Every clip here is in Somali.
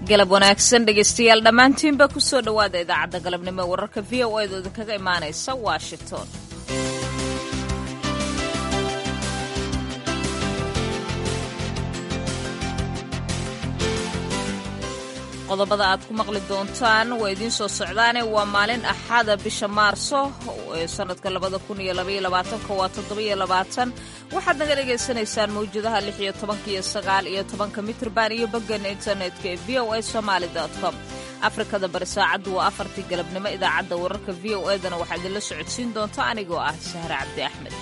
galab wanaagsan dhegaystayaal dhammaantiinba ku soo dhowaada idaacadda galabnimo ee wararka v o eeda idinkaga imaanaysa washington qodobada aad ku maqli doontaan waa idiin soo socdaane waa maalin axada bisha maarso ee sanadka labada kun iyo labaiyo labaatanka waa toddobiyo labaatan waxaad naga dhagaysanaysaan mawjadaha lix iyo tobanka iyo sagaal iyo tobanka mitrban iyo boggeena internetka ee v o a somaali com afrikada bari saacaddu waa afartii galabnimo idaacadda wararka v o edana waxaa idinla socodsiin doonta anigoo ah sahre cabdi axmed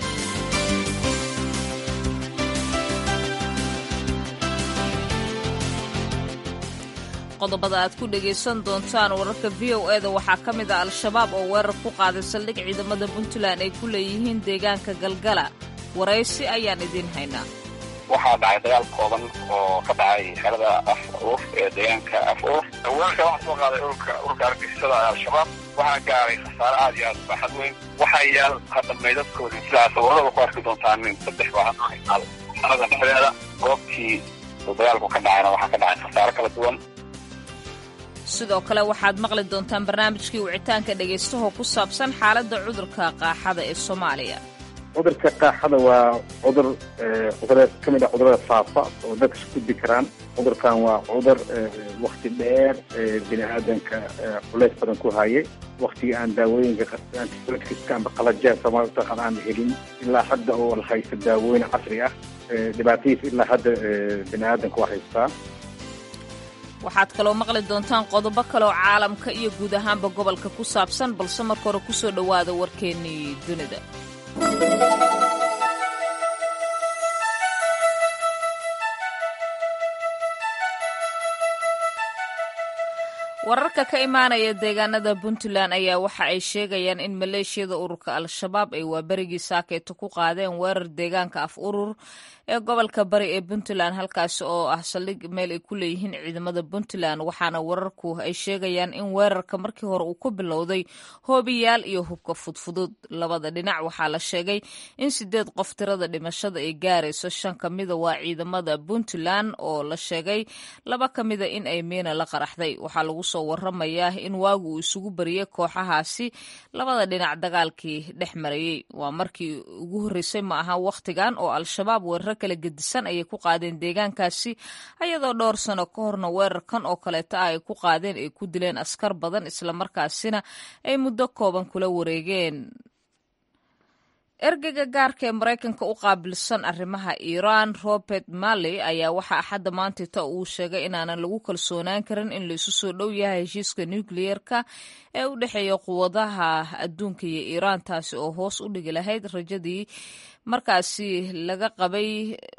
qodobada aad ku dhegaysan doontaan wararka v o eda waxaa ka mid ah al-shabaab oo weerar ku qaaday saldhig ciidamada puntland ay ku leeyihiin deegaanka galgala waraysi ayaan idiin haynaa waxaa dhacay dagaal kooban oo ka dhacay xerada af uuf ee deegaanka af uuf weerarka waxaa soo qaaday ururka ururka argagixisada al-shabaab waxaa gaaray khasaare aad iyo aad u baaxad weyn waxaa yaal hadda meydadkoodii sidaas warada ku arki doontaan nin saddex baaxad xerada dhexdeeda goobtii dagaalku ka dhacayna waxaa ka dhacay khasaare kala duwan sidoo kale waxaad maqli doontaan barnaamijkii wicitaanka dhagaystahoo ku saabsan xaaladda cudurka qaaxada ee soomaaliya cudurka qaaxada waa cudur cudureed ka mid ah cudurada faafa oo dadka isku gudbi karaan cudurkan waa cudur wakti dheer bini aadanka culays badan ku hayay waktigii aan daawooyinka antibiotics amba qalajaa soomaali utaqaan aan helin ilaa hadda oo la haysto daawooyin casri ah dhibaatadiis ilaa hadda bini aadanka waa haystaa waxaad kaloo maqli doontaan qodobo kaleoo caalamka iyo guud ahaanba gobolka ku saabsan balse marka hore ku soo dhowaada warkeennii dunida wararka ka imaanaya deegaanada puntland ayaa waxa ay sheegayaan in maleeshiyada ururka al-shabaab ay waaberigii saakeeto ku qaadeen weerar deegaanka af urur ee gobolka bari ee puntland halkaasi oo ah saldhig meel ay ku leeyihiin ciidamada puntland waxaana wararku ay sheegayaan in weerarka markii hore uu ku bilowday hoobiyaal iyo hubka fudfudud labada dhinac waxaa la sheegay in sideed qof tirada dhimashada ay gaarayso shan ka mida waa ciidamada puntland oo la sheegay laba ka mida in ay miina la qaraxday waxaa lagu soo waramayaa in waagu uu isugu bariyey kooxahaasi labada dhinac dagaalkii dhex marayey waa markii ugu horreysay ma aha wakhtigan oo al-shabaab weeraro kala gedisan ayay ku qaadeen deegaankaasi ayadoo dhowr sano ka horna weerarkan oo kaleeta ah ay ku qaadeen ay ku dileen askar badan islamarkaasina ay muddo kooban kula wareegeen ergeyga gaarka ee maraykanka u qaabilsan arrimaha iiraan robert marley ayaa waxaa axadda maantita uu sheegay inaanan lagu kalsoonaan karin in laisu soo dhow yahay heshiiska nukliyeerka ee u dhexeeya quwadaha adduunka iyo iiraan taasi oo hoos u dhigi lahayd rajadii markaasi laga qabay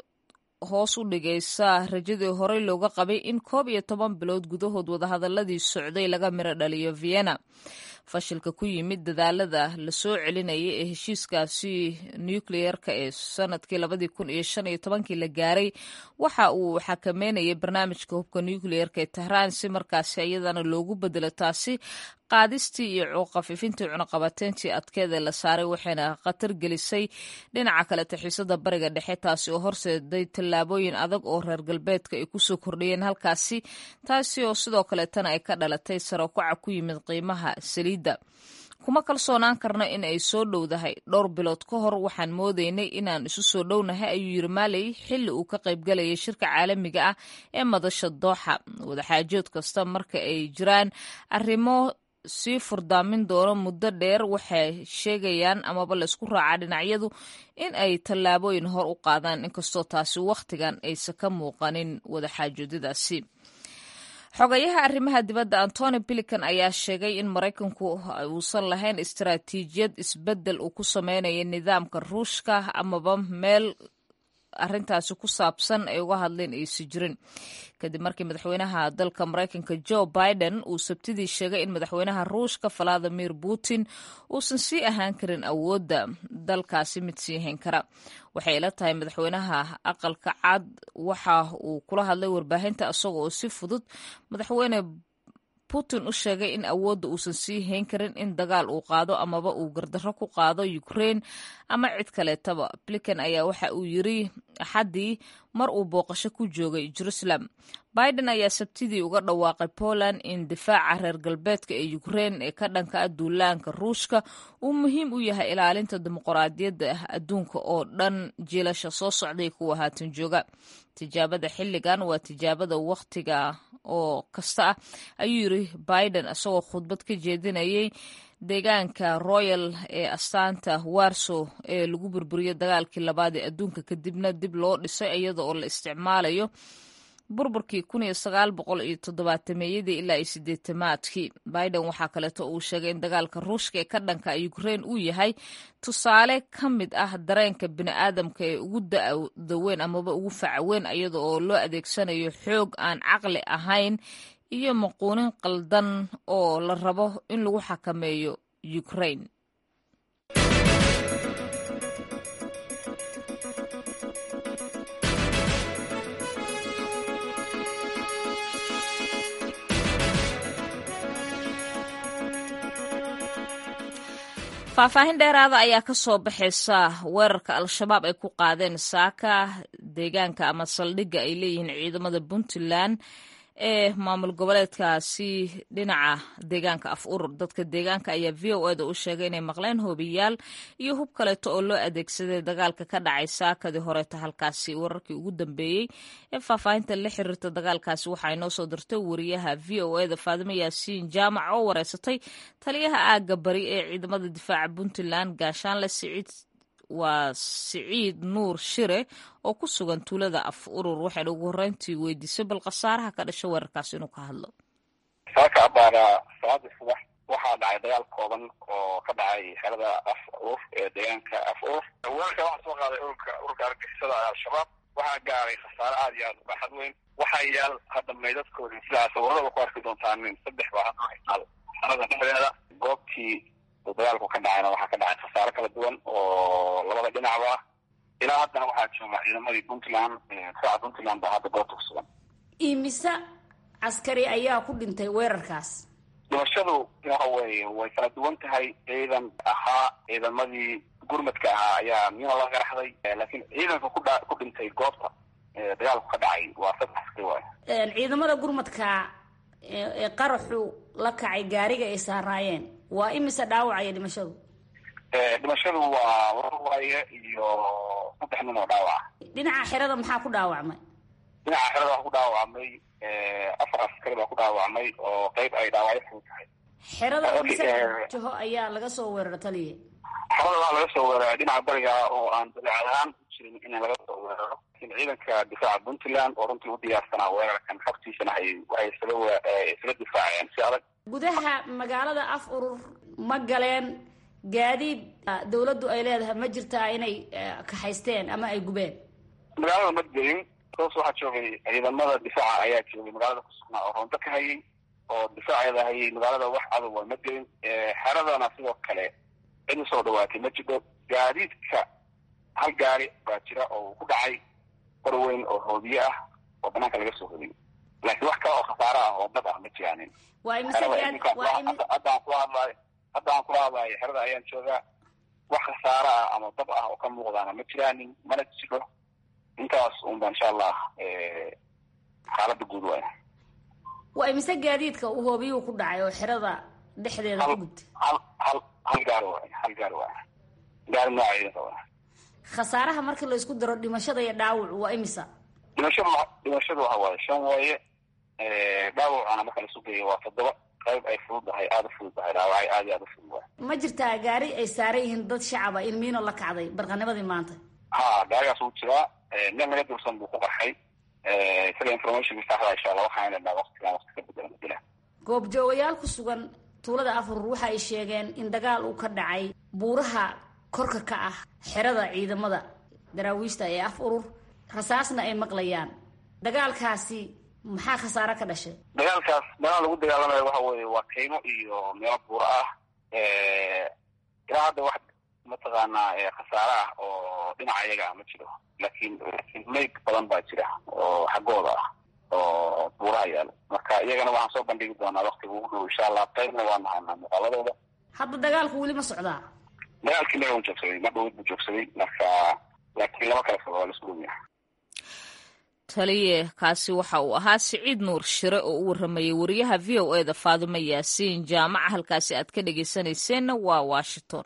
hoos u dhigaysa rajadii horey looga qabay in koob iyo toban bilood gudahood wadahadaladii socday laga miro dhaliyo vienna fashilka ku yimid dadaalada la soo celinayay ee heshiiskaasi nukliyeerka ee sanadkii labadii kun iyo shan iyo tobankii la gaaray waxa uu xakameynayay barnaamijka hubka nukliyeerka ee tahraan si markaasi iyadana loogu bedelo taasi qaadistii iyo khafiifintii cunuqabateyntii adkeed ee la saaray waxayna khatar gelisay dhinaca kale taxiisada bariga dhexe taasi oo horseeday tallaabooyin adag oo reer galbeedka ay kusoo kordhiyeen halkaasi taasi oo sidoo kaleetana ay ka dhalatay sarokaca ku yimid qiimaha saliidda kuma kalsoonaan karno in ay soo dhowdahay dhowr bilood ka hor waxaan moodaynay inaan isu soo dhownahay ayuu yiri maaley xilli uu ka qaybgalayay shirka caalamiga ah ee madasha dooxa wadaxaajood kasta marka ay jiraan arrimo sii furdaamin doono muddo dheer waxay sheegayaan amaba laysku raacaa dhinacyadu in ay tallaabooyin hor u qaadaan inkastoo taasi wakhtigan aysan ka muuqanin wadaxaajoodadaasi xogayaha arrimaha dibadda antony bilican ayaa sheegay in maraykanku uusan lahayn istaraatiijiyad isbeddel uu ku sameynaya nidaamka ruushka amaba meel arrintaasi ku saabsan ay uga hadleen aysi jirin kadib markii madaxweynaha dalka maraykanka joe biden uu sabtidii sheegay in madaxweynaha ruushka valadimir putin uusan sii ahaan karin awoodda dalkaasi mid sii hayn kara waxay ila tahay madaxweynaha aqalka cad waxa uu kula hadlay warbaahinta isagoo si fudud madaxweyne putin u sheegay in awoodda uusan sii hayn karin in dagaal uu qaado amaba uu gardarro ku qaado ukraine ama cid kaleetaba blinken ayaa waxa uu yiri axaddii mar uu booqasho ku joogay jerusalem biden ayaa sabtidii uga dhawaaqay poland in difaaca reer galbeedka ee ukrein ee ka dhanka ah duulaanka ruushka uu muhiim u yahay ilaalinta dimuqraadiyadda ah adduunka oo dhan jiilasha soo socday kuwa haatan jooga tijaabada xilligan waa tijaabada wakhtiga oo kasta ah ayuu yiri biden isagoo khudbad ka jeedinayay deegaanka royal ee astaanta warsow ee lagu burburiyey dagaalkii labaad ee adduunka kadibna dib loo dhisay iyada oo la isticmaalayo burburkii kun iyo sagaal boqol iyo toddobaatameyadii ilaa iyo sideetamaadkii biden waxaa kaleeto uu sheegay in dagaalka ruushka ee ka dhanka ukrein uu yahay tusaale ka mid ah dareenka bini'aadamka ee ugu da'da weyn amaba ugu facaweyn iyada oo loo adeegsanayo xoog aan caqli ahayn iyo maquunin qaldan oo la rabo in lagu xakameeyo ukrain faahfaahin dheeraada ayaa ka soo baxaysa weerarka al-shabaab ay ku qaadeen saaka deegaanka ama saldhigga ay leeyihiin ciidamada puntland ee maamul goboleedkaasi dhinaca deegaanka af urur dadka deegaanka ayaa v o eda u sheegay inay maqleen hoobiyaal iyo hub kaleeto oo loo adeegsaday dagaalka ka dhacay saakadii horeeta halkaasi wararkii ugu dambeeyey ee faahfaahinta la xiriirta dagaalkaasi waxaa inoo soo dirtay wariyaha v o eda faadimo yaasiin jaamac oo wareysatay taliyaha aagga bari ee ciidamada difaaca puntland gaashaanle siciid waa siciid nuur shire oo ku sugan tuulada af urur waxayna ugu horreyntii weydiisay bal khasaaraha ka dhasha weerarkaas inuu ka hadlo saaka abaara salaadii subax waxaa dhacay dagaal kooban oo ka dhacay xerada af urur ee deegaanka af urur weerarka waxaa soo qaaday ururka ururka argixisada al-shabaab waxaa gaaray khasaare aada iyo aada u baaxad weyn waxaa yaal hadda meydadkoodii sidaas warada ku arki doontaan saddex baa hadda haystaal xerada dhexdeeda goobtii uu dagaalku ka dhacayna waxaa ka dhacay khasaare kala duwan oo labada dhinacba ilaa haddana waxaa jooga ciidamadii puntland difaaca puntland baa hadda goobta ku sugan imise caskari ayaa ku dhintay weerarkaas dhimashadu waxa weeye way kala duwan tahay ciidan ahaa ciidamadii gurmadka ahaa ayaa miyuna la qaraxday laakiin ciidanka kudha ku dhintay goobta dagaalku ka dhacay waa saddex askari waay ciidamada gurmadka ee qaraxu la kacay gaariga ay saaraayeen waa imise dhaawacaya dhimashadu dhimashadu waa laba waaye iyo saddex nin oo dhaawaca dhinaca xerada maxaa ku dhaawacmay dhinaca xerada waxaa ku dhaawacmay afar askari baa ku dhaawacmay oo qeyb ay dhaawacyo fudud tahay xerada imise jaho ayaa laga soo weerara taliya xerada waxaa laga soo weeraray dhinaca bariga oo aan dabeecad ahaan u jirin in laga soo weeraro laakiin ciidanka difaaca puntland oo runtii u diyaarsanaa weerarkan xabtiisana ay waxay isaga isaga difaaceen si adag gudaha magaalada af urur ma galeen gaadiid dawladdu ay leedahay ma jirtaa inay kaxaysteen ama ay gubeen magaalada ma gelin toos waxaa joogay ciidamada difaaca ayaa joogay magaalada ku sugnaa oo roonto ka hayay oo difaaceeda hayay magaalada wax cadowa ma gelin xeradana sidoo kale cid usoo dhawaatay ma jiro gaadiidka hal gaari baa jira oo uu ku dhacay qor weyn oo hoobiye ah oo banaanka laga soo hodiyay laakiin wax kale oo khasaare ah oo dad ah ma jiraanin haddaan kula hadlaayo haddaan kula hadlaayo xerada ayaan joogaa wax khasaare ah ama dab ah oo ka muuqdaana ma jiraanin mana jiro intaas unba insha allah xaaladda guud waay waa imise gaadiidka uu hoobiyuhu ku dhacay oo xerada dhexdeeda ku gubtay hal hal hal gaari waay hal gaari waay gaari nooca ciidanka waay khasaaraha markii la isku daro dhimashada iyo dhaawacu waa imisa dhimashadu dhimashadu waxa waaye shan waaye dhaawacana marka lasu geeyo waa toddoba qayb ay fududahay aada u fududahay dhaawacay aada iyo aada u fudud waay ma jirtaa gaari ay saaran yihiin dad shacaba in miino la kacday barqanimadii maanta ha gaarigaas wuu jiraa meel naga dursan buu ku qarxay isaga informationka saxda insha allah waxaan lenaha waqtigan waqti ka bedela madila goobjoogayaal ku sugan tuulada afurur waxa ay sheegeen in dagaal uu ka dhacay buuraha korka ka ah xerada ciidamada daraawiishta ee af urur rasaasna ay maqlayaan dagaalkaasi maxaa khasaare ka dhashay dagaalkaas meelaha lagu dagaalamayo waxa weeye waa kaymo iyo meelo buuro ah ilaa hadda wax mataqaanaa khasaare ah oo dhinaca iyaga ah ma jiro laakiin mayd badan baa jira oo xaggooda ah oo buuraha yaalo marka iyagana waxaan soo bandhigi doonaa waktiga ugu dhow insha allah qaybna waa nahanaa muuqaaladooda hadda dagaalku weli ma socdaa dagaalkii naga u joogsaday ma dhowid buu joogsaday marka laakiin lama kala fogo waa laisku dhowyahay taliye kaasi waxa uu ahaa siciid nuur shire oo u waramayay wariyaha v o e da faadimo yaasiin jaamaca halkaasi aad ka dhegeysanayseena waa washington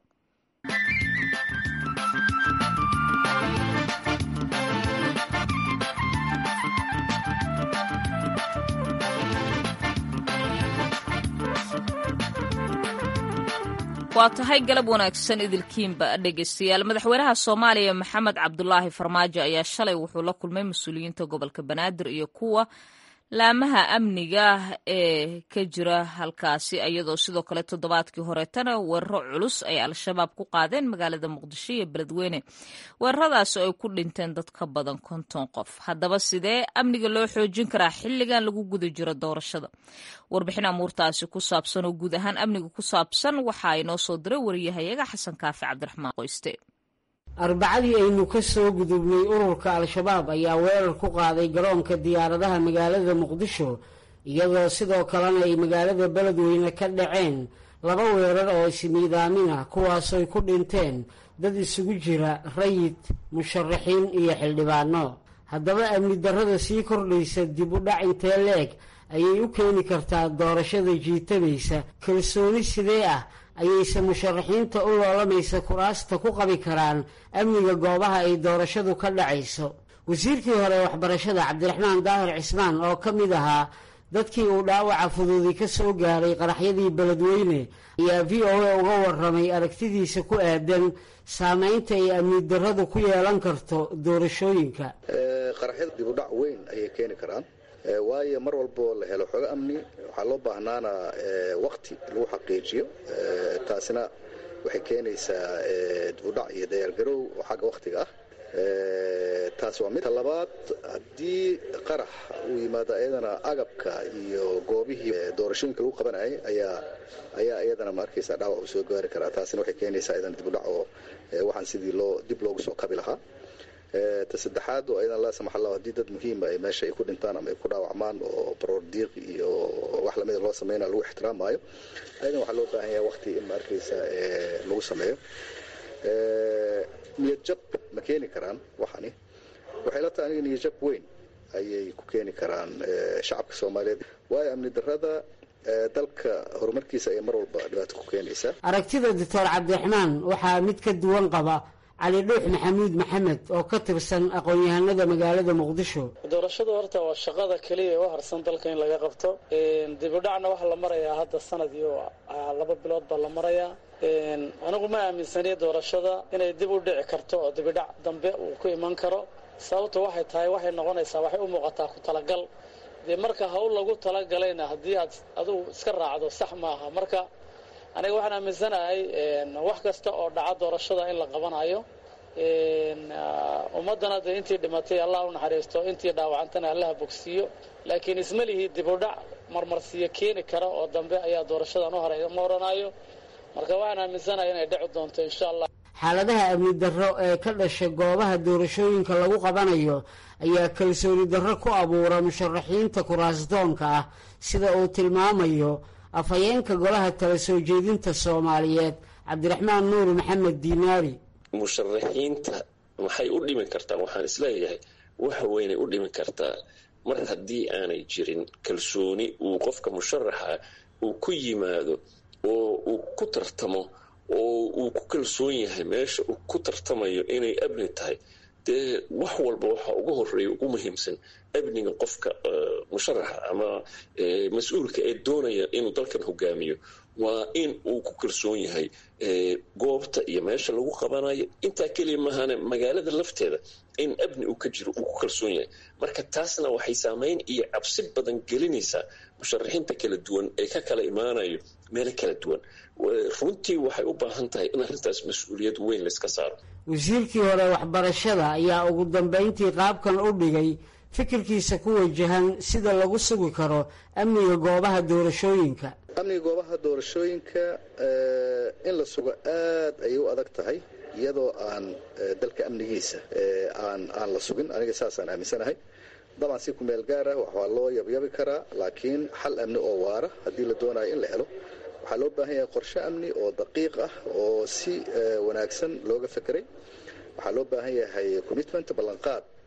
waa tahay galab wanaagsan idilkiinba dhegeystayaal madaxweynaha soomaaliya maxamed cabdulaahi farmaajo ayaa shalay wuxuu la kulmay mas-uuliyiinta gobolka banaadir iyo kuwa laamaha amniga ee ka jira halkaasi iyadoo sidoo kale toddobaadkii horeetana weeraro culus ay al-shabaab ku qaadeen magaalada muqdisho iyo beledweyne weeraradaasi oo ay ku dhinteen dad ka badan konton qof haddaba sidee amniga loo xoojin karaa xilligan lagu guda jiro doorashada warbixin amuurtaasi ku saabsan oo guud ahaan amniga ku saabsan waxaa inoo soo diray wariyahayaga xasan kaafi cabdiraxmaan qoyste arbacadii aynu ka soo gudubnay ururka al-shabaab ayaa weerar ku qaaday garoonka diyaaradaha magaalada muqdisho iyadoo sidoo kalena ay magaalada beledweyne ka dhaceen laba weerar oo ismiidaamin ah kuwaasooy ku dhinteen dad isugu jira rayid musharaxiin iyo xildhibaano haddaba amni darrada sii kordhaysa dib u dhac intee leeg ayay u keeni kartaa doorashada jiitabaysa kalsooni sidee ah ayayse musharaxiinta u loolamaysa kuraasta ku qabi karaan amniga goobaha ay doorashadu ka dhacayso wasiirkii hore waxbarashada cabdiraxmaan daahir cismaan oo ka mid ahaa dadkii uu dhaawaca fududi ka soo gaaray qaraxyadii beledweyne ayaa v o a uga waramay aragtidiisa ku aadan saameynta ay amni darradu ku yeelan karto doorashooyinka qaraxyada dibudhac weyn ayay keeni karaan waayo mar walboo la helo xogo amni waxaa loo baahnaana waqti lagu xaqiijiyo taasina waxay keenaysaa dibudhac iyo dayaargarow oo xagga wakhtiga ah taas waa midka labaad haddii qarax uu yimaado iyadana agabka iyo goobihii doorashooyinka lagu qabanayay ayaa ayaa iyadana ma arkaysa dhaawac uu soo gaari karaa taasina waxay keenaysaa iyadana dibudhac oo waxaan sidii loo dib loogu soo kabi lahaa ta saddexaad oo ayadan laa samax allah haddii dad muhiima ay meesha ay ku dhintaan ama ay ku dhaawacmaan oo baroor diiq iyo wax lamida loo sameynaya lagu ixtiraamaayo ayadan waxaa loo baahan yahay waqti in ma arkaysa lagu sameeyo niyad jab ma keeni karaan waxani waxay la tahay aniga niyad jab weyn ayay ku keeni karaan shacabka soomaaliyeed waayo amni darrada dalka horumarkiisa ayay mar walba dhibaato ku keenaysaa aragtida doctor cabdiraxmaan waxaa mid ka duwan qaba cali dhuux maxamuud maxamed oo ka tirsan aqoon-yahanada magaalada muqdisho doorashadu horta waa shaqada keliya ee u harsan dalka in laga qabto dibudhacna waxaa la marayaa hadda sanad iyo laba bilood baa la marayaa anigu ma aaminsaniya doorashada inay dib u dhici karto oo dibidhac dambe uu ku iman karo sababta waxay tahay waxay noqonaysaa waxay u muuqataa ku talagal dee marka hawl lagu talagalayna haddii aad adugu iska raacdo sax maaha marka aniga waxaan aaminsanahay wax kasta oo dhaca doorashada in la qabanayo ummaddana dee intii dhimatay allah u naxariisto intii dhaawacantana allaha bogsiiyo laakiin isma lihii dibudhac marmarsiyo keeni kara oo dambe ayaa doorashadan u horay ma oranayo marka waxaan aaminsanahay inay dhici doonto insha allah xaaladaha amni darro ee ka dhasha goobaha doorashooyinka lagu qabanayo ayaa kalsooni darro ku abuura musharaxiinta kuraasdoonka ah sida uu tilmaamayo afhayeenka golaha tala soo jeedinta soomaaliyeed cabdiraxmaan nuur maxamed diinaari musharaxiinta maxay u dhimi kartaan waxaan isleeyahay waxa weynay u dhimi kartaa mar haddii aanay jirin kalsooni uu qofka musharaxa uu ku yimaado oo uu ku tartamo oo uu ku kalsoon yahay meesha uu ku tartamayo inay amni tahay dee wax walba waxa ugu horeeya ugu muhiimsan amniga qofka musharaxa ama mas-uulka ee doonaya inuu dalkan hogaamiyo waa in uu ku kalsoon yahay goobta iyo meesha lagu qabanayo intaa keliya maahane magaalada lafteeda in amni uu ka jiro uu ku kalsoon yahay marka taasna waxay saameyn iyo cabsi badan gelinaysaa musharaxiinta kala duwan ee ka kala imaanayo meelo kala duwan runtii waxay u baahan tahay in arrintaas mas-uuliyad weyn layska saaro wasiirkii hore waxbarashada ayaa ugu dambeyntii qaabkan u dhigay fikirkiisa ku wajahan sida lagu sugi karo amniga goobaha doorashooyinka amniga goobaha doorashooyinka in la sugo aad ayay u adag tahay iyadoo aan dalka amnigiisa aan aan la sugin aniga saasaan aaminsanahay dabcan si kumeel gaar ah waxaa loo yabyabi karaa laakiin xal amni oo waara haddii la doonayo in la helo waxaa loo baahan yahay qorshe amni oo daqiiq ah oo si wanaagsan looga fekeray waxaa loo baahan yahay commitment ballanqaad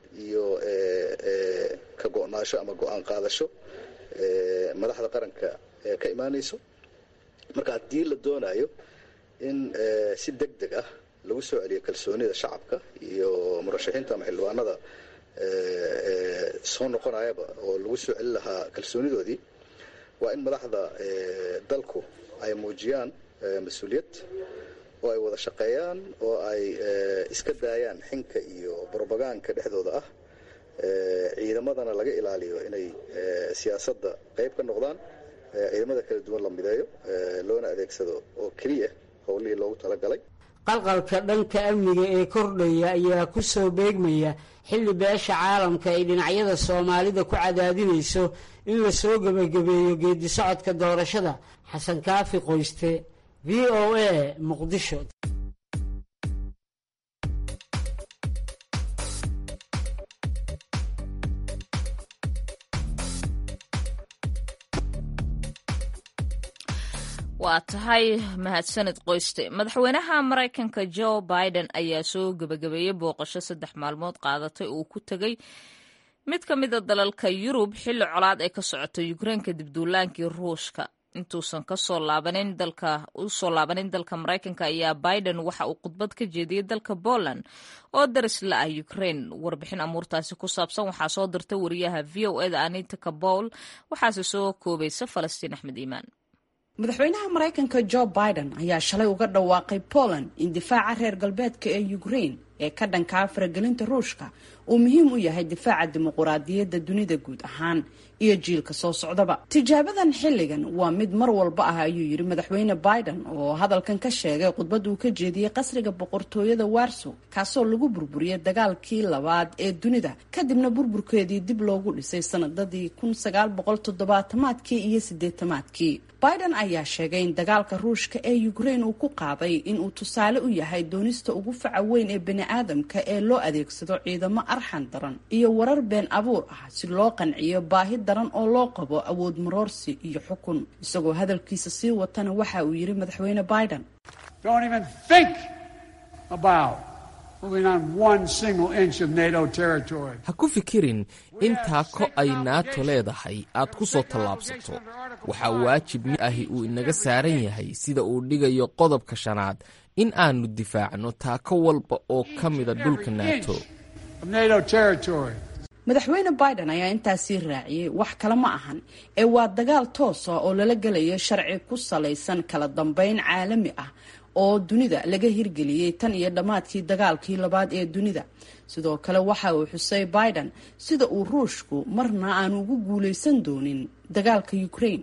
iyo ka go-naasho ama go-aan qaadasho madaxda qaranka ka imaanayso marka haddii la doonayo in si deg deg ah lagu soo celiyo kalsoonida shacabka iyo murashaxiinta ama xildhibaanada soo noqonayaba oo lagu soo celin lahaa kalsoonidoodii waa in madaxda dalku ay muujiyaan mas-uuliyad oo ay wada shaqeeyaan oo ay iska daayaan xinka iyo brobagaanka dhexdooda ah ciidamadana laga ilaaliyo inay siyaasadda qayb ka noqdaan ciidamada kala duwan la mideeyo loona adeegsado oo keliya howlihii loogu talagalay qalqalka dhanka amniga ee kordhaya ayaa ku soo beegmaya xilli beesha caalamka ay dhinacyada soomaalida ku cadaadinayso in la soo gebagabeeyo geedi socodka doorashada xasan kaafi qoyste v o a muqdisho waa tahay mahadsanid qoyste madaxweynaha maraykanka jo biden ayaa soo gebagabeeyey booqasho saddex maalmood qaadatay uu ku tegey mid ka mida dalalka yurub xilli colaad ay ka socoto ukrein kadib duulaankii ruushka intuusan kasoo laabanin dalka usoo laabanin dalka maraykanka ayaa biden waxa uu khudbad ka jeediyey dalka poland oo daris la ah ukrain warbixin amuurtaasi ku saabsan waxaa soo dirta wariyaha v o eda anita kabowl waxaase soo koobaysa falastiin axmed iimaan madaxweynaha maraykanka jo biden ayaa shalay uga dhawaaqay poland in difaaca reer galbeedka ee ukrain ee ka dhankaa faragelinta ruushka uu muhiim u yahay difaaca dimuquraadiyadda dunida guud ahaan iyo jiilka soo socdaba tijaabadan xilligan waa mid mar walba ah ayuu yidhi madaxweyne biden oo hadalkan ka sheegay khudbad uu ka jeediyey qasriga boqortooyada warsow kaasoo lagu burburiyey dagaalkii labaad ee dunida kadibna burburkeedii dib loogu dhisay sanadadii kun sagaal boqol toddobaatamaadkii iyo sideetamaadkii biden ayaa sheegay in dagaalka ruushka ee ukrain uu ku qaaday inuu tusaale u yahay doonista ugu faca weyn ee bani-aadamka ee loo adeegsado ciidamo arxan daran iyo warar been abuur ah si loo qanciyo baahi daran oo loo qabo awood maroorsi iyo xukun isagoo hadalkiisa sii watana waxa uu yidhi madaxweyne biden ha ku fikirin in taako ay naato leedahay aad ku soo tallaabsato waxaa waajib mid ahi uu inaga saaran yahay sida uu dhigayo qodobka shanaad in aannu difaacno taako walba oo ka mida dhulka naato madaxweyne biden ayaa intaasii raaciyey wax kale ma ahan ee waa dagaal toosa oo lala gelayo sharci ku salaysan kala dambeyn caalami ah oo dunida laga hirgeliyey tan iyo dhammaadkii dagaalkii labaad ee dunida sidoo kale waxa uu xusay biden sida uu ruushku marna aanu ugu guulaysan doonin dagaalka ukrain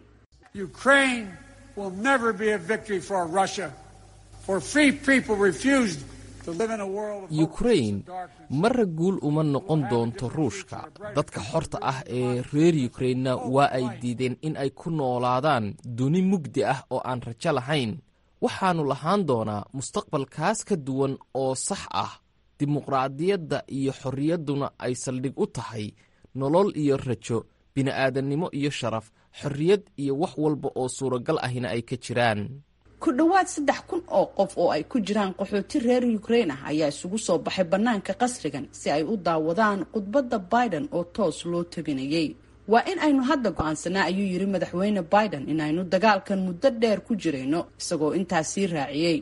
yukrain marra guul uma noqon doonto ruushka dadka xorta ah ee reer yukrainna waa ay diideen in ay ku noolaadaan duni mugdi ah oo aan rajo lahayn waxaannu lahaan doonaa mustaqbalkaas ka duwan oo sax ah dimuqraadiyadda iyo xorriyadduna ay saldhig u tahay nolol iyo rajo bini'aadannimo iyo sharaf xorriyad iyo wax walba oo suuragal ahina ay ka jiraan ku dhowaad saddex kun oo qof oo ay ku jiraan qaxooti reer ukrain ah ayaa isugu soo baxay bannaanka qasrigan si ay u daawadaan khudbadda biden oo toos loo tabinayay waa in aynu hadda go-aansanaa ayuu yidhi madaxweyne biden in aynu dagaalkan muddo dheer ku jirayno isagoo intaas sii raaciyey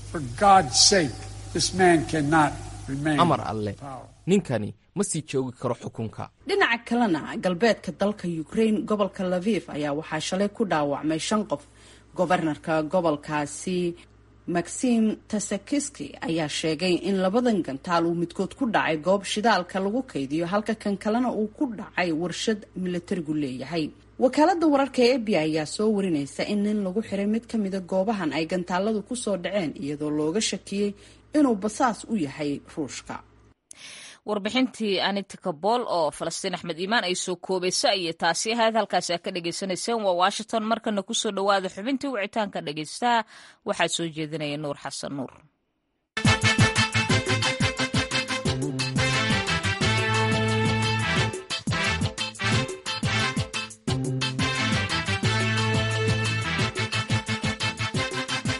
amar alle ninkani ma sii joogi karo xukunka dhinaca kalena galbeedka dalka ukrain gobolka laviv ayaa waxaa shalay ku dhaawacmay shan qof gobarnarka gobolkaasi maxim tasakiski ayaa sheegay in labadan gantaal uu midkood ku dhacay goob shidaalka lagu kaydiyo halka kan kalena uu ku dhacay warshad milatarigu leeyahay wakaalada wararka ee ebi ayaa soo warinaysa in nin lagu xiray mid ka mida goobahan ay gantaaladu kusoo dhaceen iyadoo looga shakiyey inuu basaas u yahay ruushka warbixintii anita kabool oo falastiin axmed iimaan ay soo koobayso ayay taasi ahayd halkaasi aad ka dhagaysanayseen waa washington markana kusoo dhowaada xubintii wicitaanka dhagaystaha waxaa soo jeedinaya nuur xasan nuur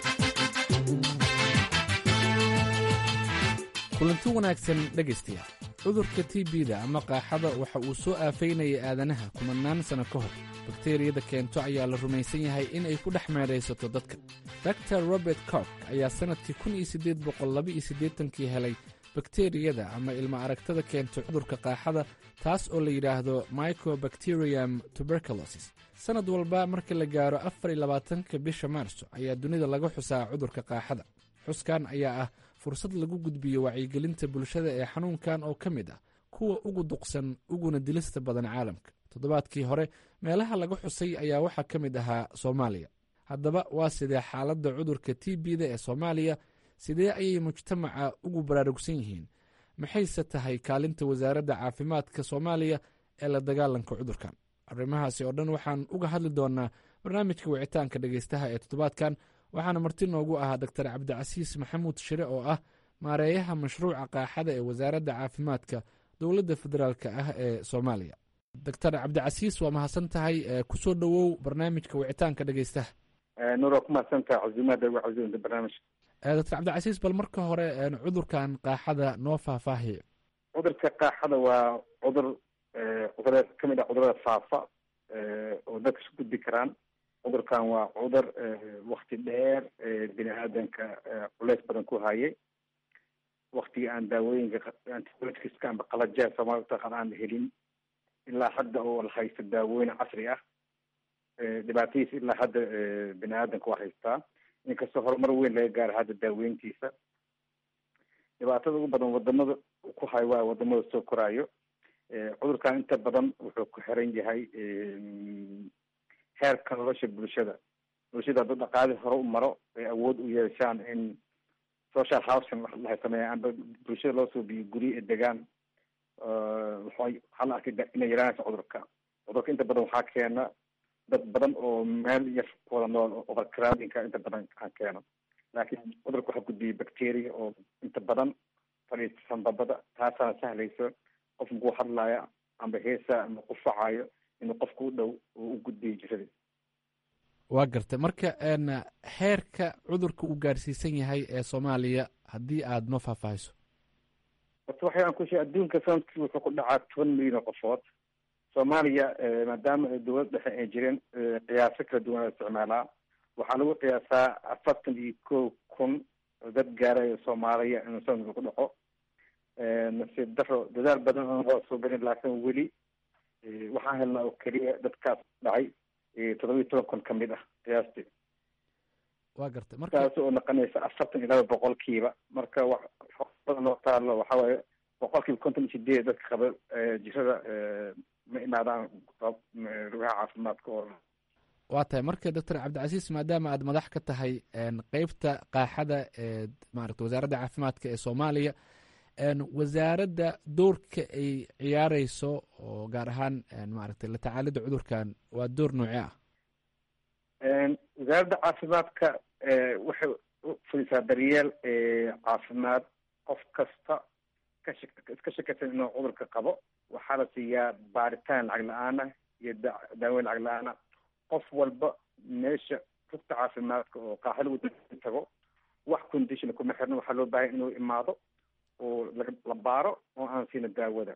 kulanti wanaagsan dhegaystayaal cudurka t b-da ama qaaxada waxa uu soo aafaynayay aadanaha kumanaan sanno ka hor bakteriyada keento ayaa la rumaysan yahay in ay ku dhex meedhaysato dadka dor robert cork ayaa sannadkii kun iyo siddeed boqol laba iyo siddeetankii helay bakteriyada ama ilma aragtada keento cudurka qaaxada taas oo la yidhaahdo microbacterium tuberculosis sannad walba marka la gaaro afar iyo labaatanka bisha maarso ayaa dunida laga xusaa cudurka qaaxada xuskan ayaa ah fursad lagu gudbiyo wacyigelinta bulshada ee xanuunkan oo ka mid ah kuwa ugu duqsan uguna dilista badan caalamka toddobaadkii hore meelaha laga xusay ayaa waxaa ka mid ahaa soomaaliya haddaba waa sidee xaaladda cudurka t b-da ee soomaaliya sidee ayay mujtamaca ugu baraarugsan yihiin maxayse tahay kaalinta wasaaradda caafimaadka soomaaliya ee la dagaalanka cudurkan arrimahaasi oo dhan waxaan uga hadli doonaa barnaamijka wicitaanka dhegeystaha ee toddobaadkan waxaana marti noogu ahaa doctor cabdicasiis maxamuud shire oo ah maareeyaha mashruuca qaaxada ee wasaaradda caafimaadka dowladda federaalk ah ee soomaaliya doctor cabdicasiis waa mahadsan tahay kusoo dhowow barnaamijka wicitaanka dhegeystaha nuur waa ku mahadsantaha casuumaada uga casuumta barnaamijka doctor cabdicasiis bal marka hore cudurkan qaaxada noo faahfaahiya cudurka qaaxada waa cudur cudure kamid ah cudurada faafa oo dadka isu gudbi karaan cudurkan waa cudur wakti dheer bini aadanka culeys badan ku hayay waktigii aan daawooyinka antibioticska amba qalajeha soomali utaqaan aan helin ilaa hadda oo la haysto daawooyin casri ah dhibaatadiisa ilaa hadda bini aadanka waa haystaa inkastoo horumar weyn laga gaaro hadda daaweyntiisa dhibaatada ugu badan wadamada ku hayo waa wadamada soo koraayo cudurkan inta badan wuxuu ku xiran yahay heerka nolosha bulshada bulshada hadduu dhaqaali hore u maro ay awood u yeeshaan in social housing lahay sameeya amba bulshada loo soo biyo guryo ee degaan waxaa la arkay inay yaraanaysa cudurka cudurka inta badan waxaa keena dad badan oo meel yar wada nool overcrowdingka inta badan aan keeno laakiin cudurka waxaa gudbiyay bacteria oo inta badan fadhiisan babada taasaana sahlayso qof makuu hadlaya amba heesa ama qufacayo inuu qofka u dhow oo u gudbiyo jirada waa gartay marka heerka cudurka uu gaarsiisan yahay ee soomaaliya haddii aada noo faahfaahiso horta waxay aan ku sheeg adduunka sanadkii wuxuu ku dhacaa toban milyan oo qofood soomaaliya maadaama ay dowlad dhexe ay jireen qiyaaso kala duwan la isticmaalaa waxaa lagu qiyaasaa afartan iyo kow kun oo dad gaarayo soomaaliya inuu sanadka ku dhaco nasiib daro dadaal badan oon hoosoo gelin laakiin weli waxaan helnaa oo keliya dadkaas dhacay toddoba iyo toban kun ka mid ah qiyaastii waa gartay marka taas oo noqonaysa afartan iyo laba boqolkiiba marka wax badan loo taalo waxa waaye boqolkiiba konton iyo sideed dadka qaba jirada ma imaadaan rugaha caafimaadka oo waa tahay marka doctor cabdicasiis maadaama aad madax ka tahay qeybta qaaxada ee maarata wasaaradda caafimaadka ee soomaaliya wasaaradda doorka ay ciyaareyso oo gaar ahaan maaragtay la tacaalida cudurkan waa door noocee ah wasaaradda caafimaadka waxay fulisaa daryeel caafimaad qof kasta kash iska shakaysan inuu cudurka qabo waxaa la siiyaa baaritaan lacag la-aana iyo daaweyn lacag la-aana qof walba meesha rugta caafimaadka oo qaaxa lagu tago wax condition kuma xirna waxaa loo baahaya inuu imaado oo la baaro oo aan siina daawada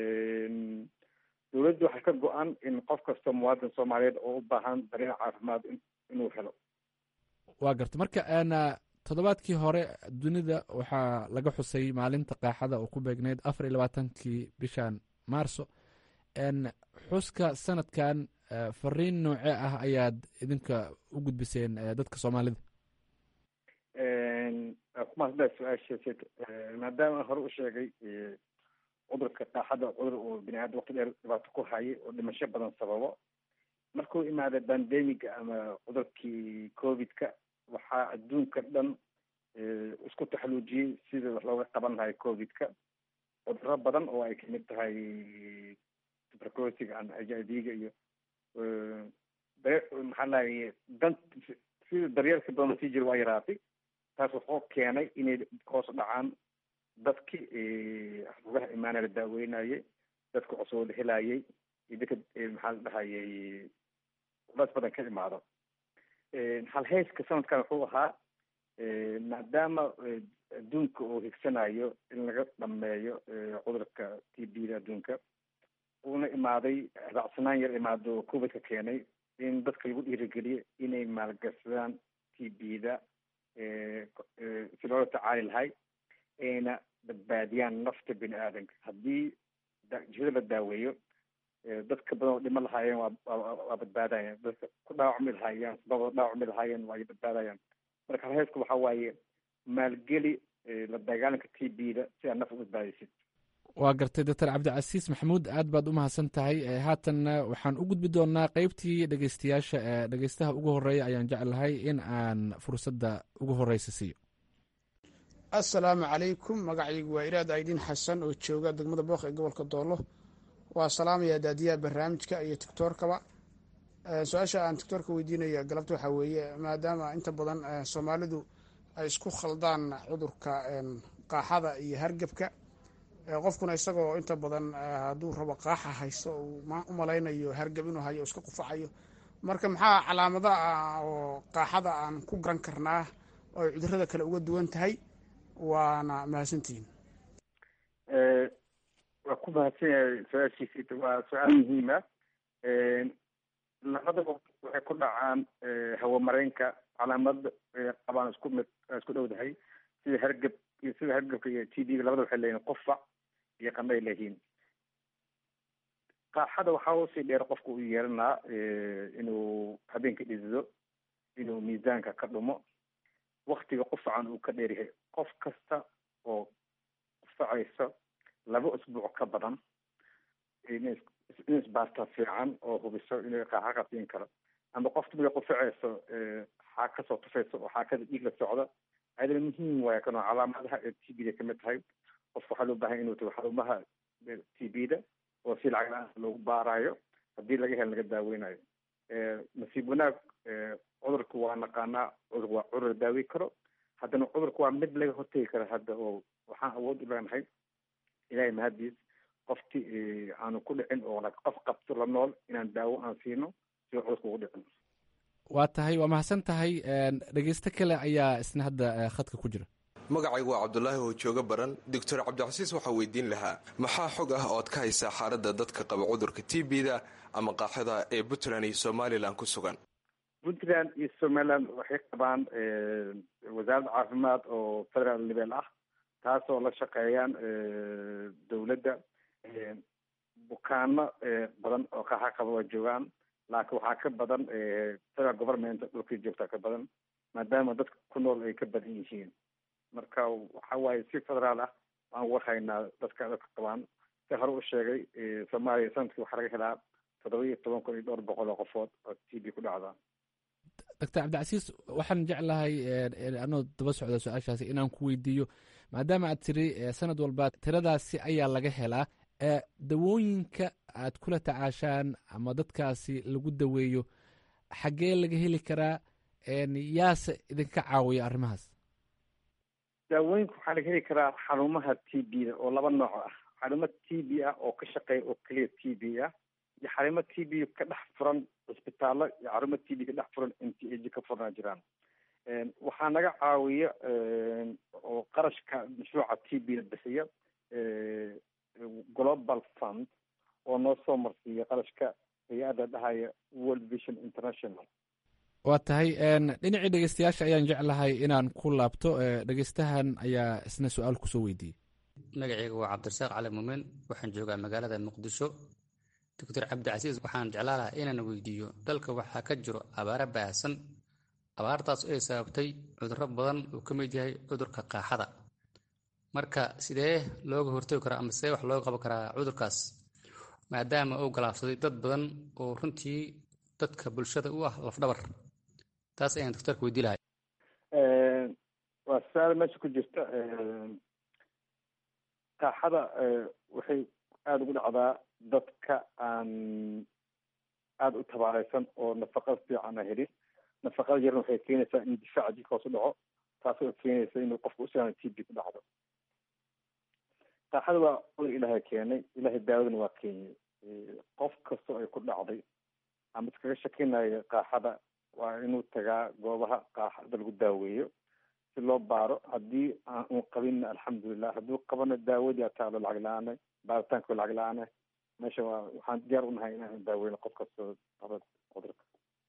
dowladda waxaa ka go-an in qof kasta muwaadin soomaaliyeed oo u baahan daryeel caafimaad inuu helo waa garta marka toddobaadkii hore dunida waxaa laga xusay maalinta qaaxada oo ku beegneyd afar iyo labaatankii bishan maarso xuska sanadkan fariin noocee ah ayaad idinka u gudbiseen dadka soomaalida kumaasda su-aasheed maadaama hore u sheegay cudurka qaaxada cudur oo bini aadam waqti dheer dhibaato ku hayay oo dhimasho badan sababo markuu imaada bandemiga ama cudurkii covidka waxaa adduunka dhan isku taxaluujiyey sida wax looga qaban lahay covidka cuduro badan oo ay kamid tahay tuberculosiga h i v-ga iyo maxaa lahay dan sida daryeelka badan sii jira waa yaraatay taas wuxuu keenay inay hoos dhacaan dadki rugaha imaana la daaweynayay dadka cusub la helayay iyo dadka maxaa la dhahayay culays badan ka imaado halheyska sanadkan wuxuu ahaa maadaama adduunka oo higsanayo in laga dhameeyo cudurka t b da adduunka uuna imaaday raacsanaan yar imaado covidka keenay in dadka lagu dhiirigeliyo inay maalgashadaan t b da si loola tacaali lahay ayna badbaadiyaan nafta bini aadanka haddii jihada la daaweeyo dadka badan oo dhiman lahaayeen waa waa badbaadayaan dadka ku dhaawacmi lahaayeen sababa dhaawacmi lahaayeen waa badbaadayaan marka halheesku waxa waaye maalgeli la dagaalanka t b da si aad naf u badbaadisid waa gartay doctor cabdicasiis maxamuud aad baad u mahadsan tahay haatanna waxaan u gudbi doonaa qeybtii dhegeystayaasha ee dhegeystaha ugu horeeya ayaan jeclahay in aan fursadda ugu horeysa siiyo assalaamu calaykum magacaygu waa iraad aydiin xasan oo jooga degmada booq ee gobolka doolo waa salaamaya daadiyaha barnaamijka iyo tictoorkaba su-aasha aan tictoorka weydiinaya galabta waxaa weeye maadaama inta badan soomaalidu ay isku khaldaan cudurka qaaxada iyo hargebka qofkuna isagoo inta badan hadduu rabo qaaxa haysto uu u malaynayo hargab inuu hayo iska qufacayo marka maxaa calaamada ah oo qaaxada aan ku garan karnaa oo ay cudurada kale uga duwan tahay waana mahadsantihiin waa ku mahadsan yahay su-aashiisi waa su-aal muhiima labadaba waxay ku dhacaan hawamareenka calaamad qabaan isku mid isku dhowdahay sida hargab iyo sida hargabka iyo t d labada waxay leeyihin qufac iyo qandhay leeyihiin qaaxada waxaa usii dheer qofka u yeelanaa inuu habeenka dhidido inuu miisaanka ka dhumo waktiga qufacan uu ka dheeryahay qof kasta oo qufacayso laba usbuuc ka badan in isbaarta fiican oo hubiso inay qaaxa qatiin karo ama qofka markay qufacayso xaa kasoo tufayso oo xaakada dhiig la socda ayadana muhiim waaya kanoo calaamadaha ee t b da kamid tahay qofka waxaa loo bahan inuu tago xarumaha t b da oo si lacag la-aan loogu baarayo haddii laga helo laga daaweynayo nasiib wanaag cudurka waa naqaanaa cudurka waa cudur la daaweyn karo haddana cudurka waa mid laga hortegi kara hadda oo waxaan awood u leenahay ilahay mahadiis qofti aanu ku dhicin oo qof qabto la nool inaan daawo aan siino si cudurka ugu dhicin waa tahay waa mahadsan tahay dhegeysto kale ayaa isna hadda khadka ku jira magacaygu waa cabdulaahi oo jooga baran doctor cabdicasiis waxaa weydiin lahaa maxaa xog ah ood ka haysaa xaaladda dadka qaba cudurka t b da ama qaaxada ee puntland iyo somalilan ku sugan puntland iyo somaliland waxay qabaan wasaaradda caafimaad oo federal level ah taasoo la shaqeeyaan dowladda bukaano badan oo qaaxa qaba waa joogaan laakiin waxaa ka badan federal government dhulkii joogtaa ka badan maadaama dadka ku nool ay ka badan yihiin marka waxa waaye si federaal ah waan warhaynaa dadka dadka qabaan si hore u sheegay soomaaliya sanadkii waxaa laga helaa toddoba iyo toban kun iyo dhowr boqol oo qofood oo t b ku dhacda doctor cabdicasiis waxaan jeclahay anoo daba socda su-aashaasi inaan ku weydiiyo maadaama aad tiri sanad walba tiradaasi ayaa laga helaa dawooyinka aad kula tacaashaan ama dadkaasi lagu daweeyo xaggee laga heli karaa yaase idinka caawiya arrimahaas daawooyinka waxaa laga heli karaa xarumaha t b da oo laba nooc ah xarumo t b ah oo ka shaqeeya oo keliya t b ah iyo xarumo t b ka dhex furan cisbitaallo iyo xarumo t b ka dhex furan m t a g ka furnaa jiraan waxaa naga caawiya oo qarashka mashruuca t b da bixiya global fund oo noo soo marsiiya qarashka hay-adda dhahaya world vision international waa tahay dhinacii dhegeystayaasha ayaan jeclahay inaan ku laabto dhegeystahan ayaa isna su-aal kusoo weydiiyey magaceyga waa cabdirasaaq cali muumen waxaan joogaa magaalada muqdisho doctor cabdicasiis waxaan jeclaa lahaa inaan weydiiyo dalka waxaa ka jiro abaaro baahsan abaartaas ay sababtay cudurro badan uu ka mid yahay cudurka qaaxada marka sidee looga hortagi karaa ama sidee wax looga qaban karaa cudurkaas maadaama uu galaafsaday dad badan oo runtii dadka bulshada u ah lafdhabar taas ayaan doctorka weydii lahay waa su-aal meesha ku jirta qaaxada waxay aada ugu dhacdaa dadka aan aada u tabaareysan oo nafaqada fiican a helin nafaqada yarna waxay keenaysaa in difaaca jirka hoos u dhaco taasoo keenaysa inuu qofka usiaan t b ku dhacdo qaaxada waa cudur ilaahay keenay ilaahay daawadana waa keenyay qof kastoo ay ku dhacday ama iskaga shakinaya qaaxada waa inuu tagaa goobaha qaaxada lagu daaweeyo si loo baaro haddii aan un qabinna alxamdulilah hadduu qabana daawadii ataalo lacag la-aane baaritaanka lacag la-aane meesha waa waxaan diyaar unahay inaan daaweyno qof kastoo qaba cudurka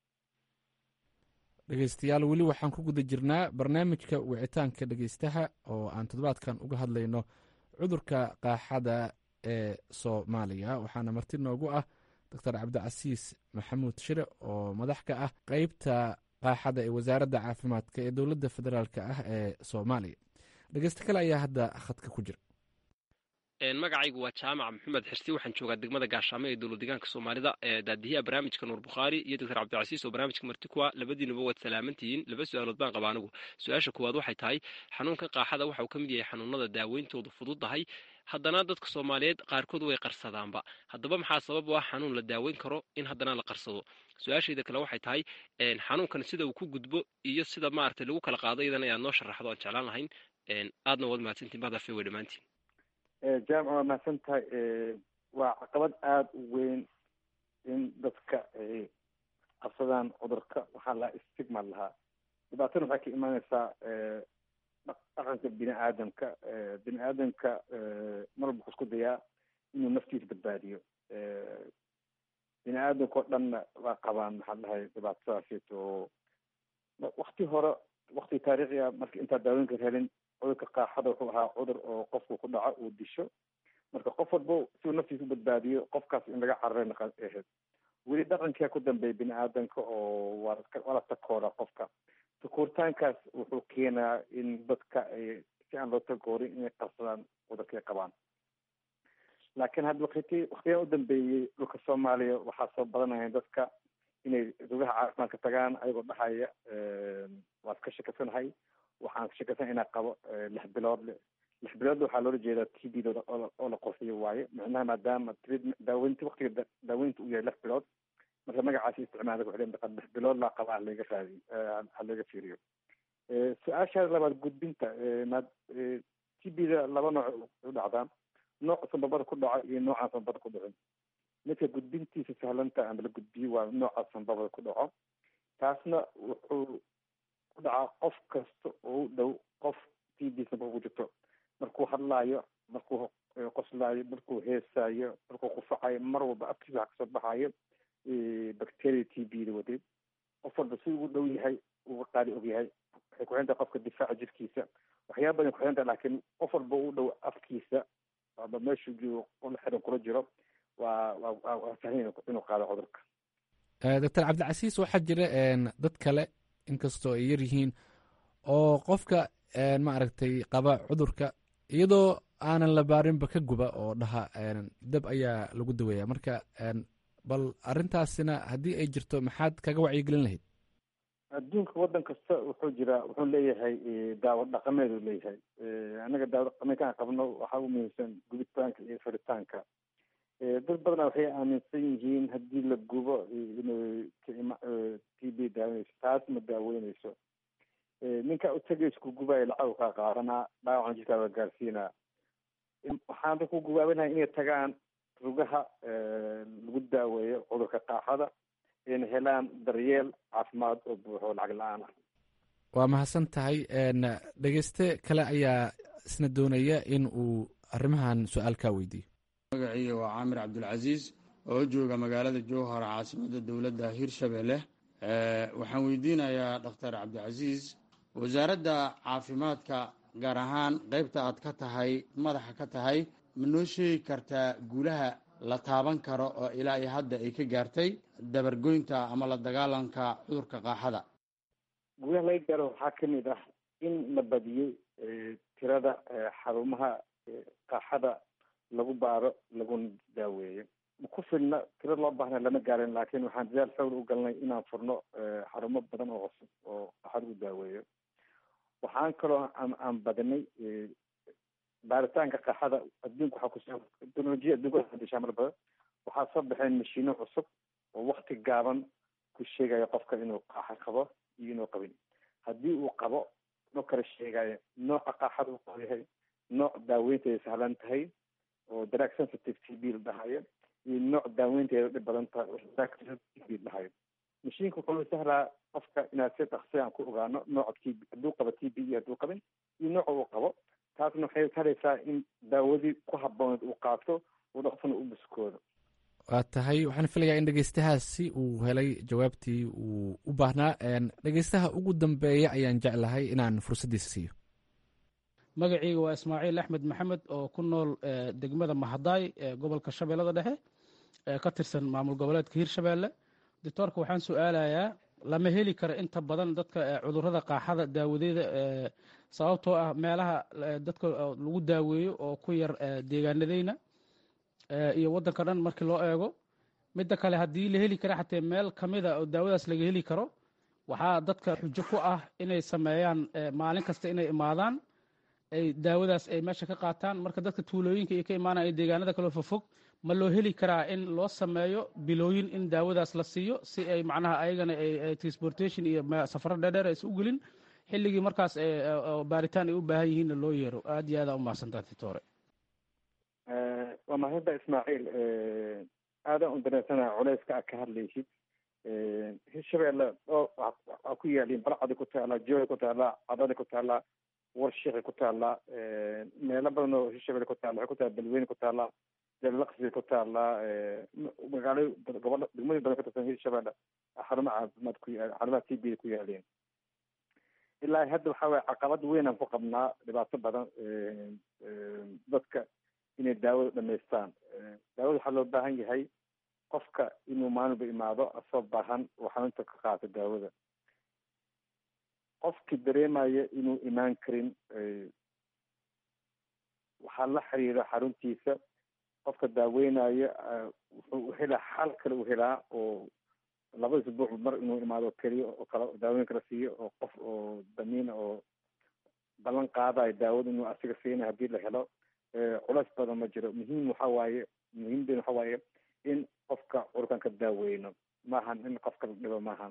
dhegeystayaal weli waxaan ku guda jirnaa barnaamijka wicitaanka dhegeystaha oo aan toddobaadkan uga hadlayno cudurka qaaxada ee soomaaliya waxaana marti noogu ah doctor cabdicasiis maxamuud shire oo madax ka ah qeybta qaaxada ee wasaaradda caafimaadka ee dowladda federaalk ah ee soomaaliya dhegeysta kale ayaa hadda khadka ku jira magacaygu waa jaamac maxamed xirsi waxaan joogaa degmada gaashaamo ee dowlad deegaanka soomaalida daadiyaha barnaamijka nuur bukhaari iyo doctor cabdicasiis oo barnaamijka marti kuwa labadiinuba waad salaamantihiin laba su-aalood baan qaba anigu su-aasha koowaad waxay tahay xanuunka qaaxada waxa uu ka mid yahay xanuunada daaweyntoodu fududdahay haddana dadka soomaaliyeed qaarkood way qarsadaanba haddaba maxaa sabab u ah xanuun la daaweyn karo in haddana la qarsado su-aashayda kale waxay tahay xanuunkan sida uu ku gudbo iyo sida maaragtay lagu kala qaado iyadana inaad noo sharaxdo aan jeclaan lahayn aadna waad mahadsantiin bahdafe way dhammaantiin jaamac waa mahadsan tahay waa caqabad aada u weyn in dadka ay qabsadaan cudurka waxaa lahaa stigma lahaa dhibaatana waxay ka imaaneysaa dhaqanka bini aadamka bini aadamka marwalba wuxuu isku dayaa inuu naftiisa badbaadiyo bini aadamka oo dhanna waa qabaan maxaa dhahay dhibaatadaasiit oo wakti hore wakti taariikhi ah marka intaa daawooyinka helin cudurka qaaxada wuxuu ahaa cudur oo qofku ku dhaco uu disho marka qof walba si uu naftiisa u badbaadiyo qofkaas in laga cararayna ahayd weli dhaqankia ku dambeeya bini aadamka oo waa waa la takooraa qofka takooritaankaas wuxuu keenaa in dadka ay si aan loo takoorin inay qarsadaan cudurkay qabaan laakiin hadda wakti waktigan u dambeeyey dhulka soomaaliya waxaa soo badanaya dadka inay rugaha caafimaadka tagaan ayagoo dhahaya waa iska shakasanahay waxaan shakasana inaa qabo lix bilood le lix biloodle waxaa loola jeedaa t b da oo la qorxiyo waaye micnaha maadaama daaweynta waktiga daaweynta uu yahay lix bilood marka magacaasi isticmaala wuxuu leeyahay lix bilood laa qaba halaga raadi halaga fiiriyo su-aashaada labaad gudbinta ma t b da laba nooc u dhacdaa nooc sanbabada ku dhaco iyo noocaan sanbabada ku dhicin midka gudbintiisa sahlanta ama la gudbiyo waa nooca sanbabada ku dhaco taasna wuxuu ku dhacaa qof kasta oo u dhow qof t b sanbaba ku jirto markuu hadlaayo markuu qoslaayo markuu heesaayo markuu qufacayo mar walba afkiisa waxa kasoo baxayo bacteria t b da wadeed qof walba si ugu dhow yahay uga qaali og yahay waxay ku xirantahay qofka difaaca jirkiisa waxyaaba badan ku xirantahay laakiin qof walba u dhow afkiisa aba meeshuu joogo ula xiran kula jiro waa waa waa sahlan inuu qaado cudurka doctor cabdicasiis waxaa jira dad kale inkastoo ay yar yihiin oo qofka maaragtay qaba cudurka iyadoo aanan la baarinba ka guba oo dhaha dab ayaa lagu daweeya marka bal arrintaasina haddii ay jirto maxaad kaga wacyigelin lahayd adduunka waddan kasta wuxuu jiraa wuxuu leeyahay daawo dhaqameed uu leeyahay annaga daawo dhaqameedka aan qabno waxaa u muhiimsan gubitaanka iyo furitaanka dad badana waxay aaminsan yihiin haddii la gubo inuu t b daaweyneyso taas ma daaweyneyso ninka utagaysa ku gubayo lacag kaa qaadanaa dhaawacan jirkaaba gaarsiinaa waxaan ku gubaabinahay inay tagaan rugaha lagu daaweeyo cudurka qaaxada ayna helaan daryeel caafimaad oo buuxo lacag la-aan ah waa mahadsan tahay dhegeyste kale ayaa isna doonaya in uu arrimahan su-aal kaa weydiiyo magaciiga waa caamir cabdulcasiis oo jooga magaalada jowhar caasimadda dowladda hirshabelle waxaan weydiinayaa dhakhtar cabdicasiis wasaaradda caafimaadka gaar ahaan qeybta aad ka tahay madaxa ka tahay ma noo sheegi kartaa guulaha la taaban karo oo ilaa iyo hadda ay ka gaartay dabargoynta ama la dagaalanka cudurka qaaxada guulaha laga gaaro waxaa kamid ah in la badiyey tirada xarumaha qaaxada lagu baaro laguna daaweeyo ku filna tiro loo baahna lama gaarin laakiin waxaan dadaal xowl u galnay inaan furno xarumo badan oo cusub oo qaaxada u daaweeyo waxaan kaloo aan badinay baaritaanka qaaxada adduunka waxaa kusoo teknolojiya adduunka hadishaa mar badan waxaa soo baxeen mashiino cusub oo wakti gaaban ku sheegaya qofka inuu qaaxa qabo iyo inuu qabin haddii uu qabo noo kala sheegayo nooca qaaxada uu qabo yahay nooc daaweynteeda sahlan tahay oo drug sensitive t b la dhahayo iyo nooc daaweynteeda dhib badan tahay oo t b la dhahayo mashiinka wuxuu sahlaa qofka inaad si dhaqsi aan ku ogaano nooca t b hadduu qabo t b iyo hadduu qabin iyo nooca uu qabo taasna waxay taraysaa in daawadii ku habooneed uu qaato uu dhaqsana u buskoodo waa tahay waxaan filayaa in dhegeystahaasi uu helay jawaabtii uu u baahnaa dhegeystaha ugu dambeeya ayaan jeclahay inaan fursaddiisa siiyo magacayga waa ismaaciil axmed maxamed oo ku nool degmada mahadaay ee gobolka shabeellada dhexe ee ka tirsan maamul goboleedka hirshabeelle doctoorka waxaan su-aalayaa lama heli karo inta badan dadka cudurrada qaaxada daawadeeda sababtoo ah meelaha dadka lagu daaweeyo oo ku yar deegaanadeyna iyo waddanka dhan markii loo eego midda kale haddii la heli kara xatee meel ka mida oo daawadaas laga heli karo waxaa dadka xujo ku ah inay sameeyaan maalin kasta inay imaadaan ay daawadaas ay meesha ka qaataan marka dadka tuulooyinka iyo ka imaanaya deegaanada kaloo fofog ma loo heli karaa in loo sameeyo bilooyin in daawadaas la siiyo si ay macnaha ayagana transportation iyo safaro dheerdheer aysa u gelin xilligii markaas baaritaan ay u baahan yihiinna loo yeero aad iyo aada u mahadsantaa titore waa mahadda ismaaciil aadaan u dareensanaha culeyska aad ka hadlaysid hirshabeelle oo waa ku yaaliin balcadi ku taallaa jooga ku taallaa cadadi ku taallaa warshiqi ku taallaa meelo badan oo hirshabelle ku taalla waxay ku taalla balweyne ku taallaa jalaqsi ku taallaa magaalo gobol degmooyin badan ka tirsan hirshabelle xarumo caafimaad ku yaal xarumaha t b ku yaaleen ilaa hadda waxaa waye caqabad weyn aan ku qabnaa dhibaato badan dadka inay daawada dhamaystaan daawada waxaa loo baahan yahay qofka inuu maalinba imaado asoo baahan oo xanuunta ka qaato daawada qofkii dareemaya inuu imaan karin waxaa la xiriira xaruntiisa qofka daaweynaya wuxuu helaa xal kale u helaa oo laba isbuuc mar inuu imaado keliya oo kale daaweyn kala siiyo oo qof oo damiina oo ballan qaadayo daawada inuu asiga siinayo haddii la helo culays badan ma jiro muhiim waxa waaye muhiimden waxa waaye in qofka cudurkan ka daaweyno maahan in qofka la dhibo maahan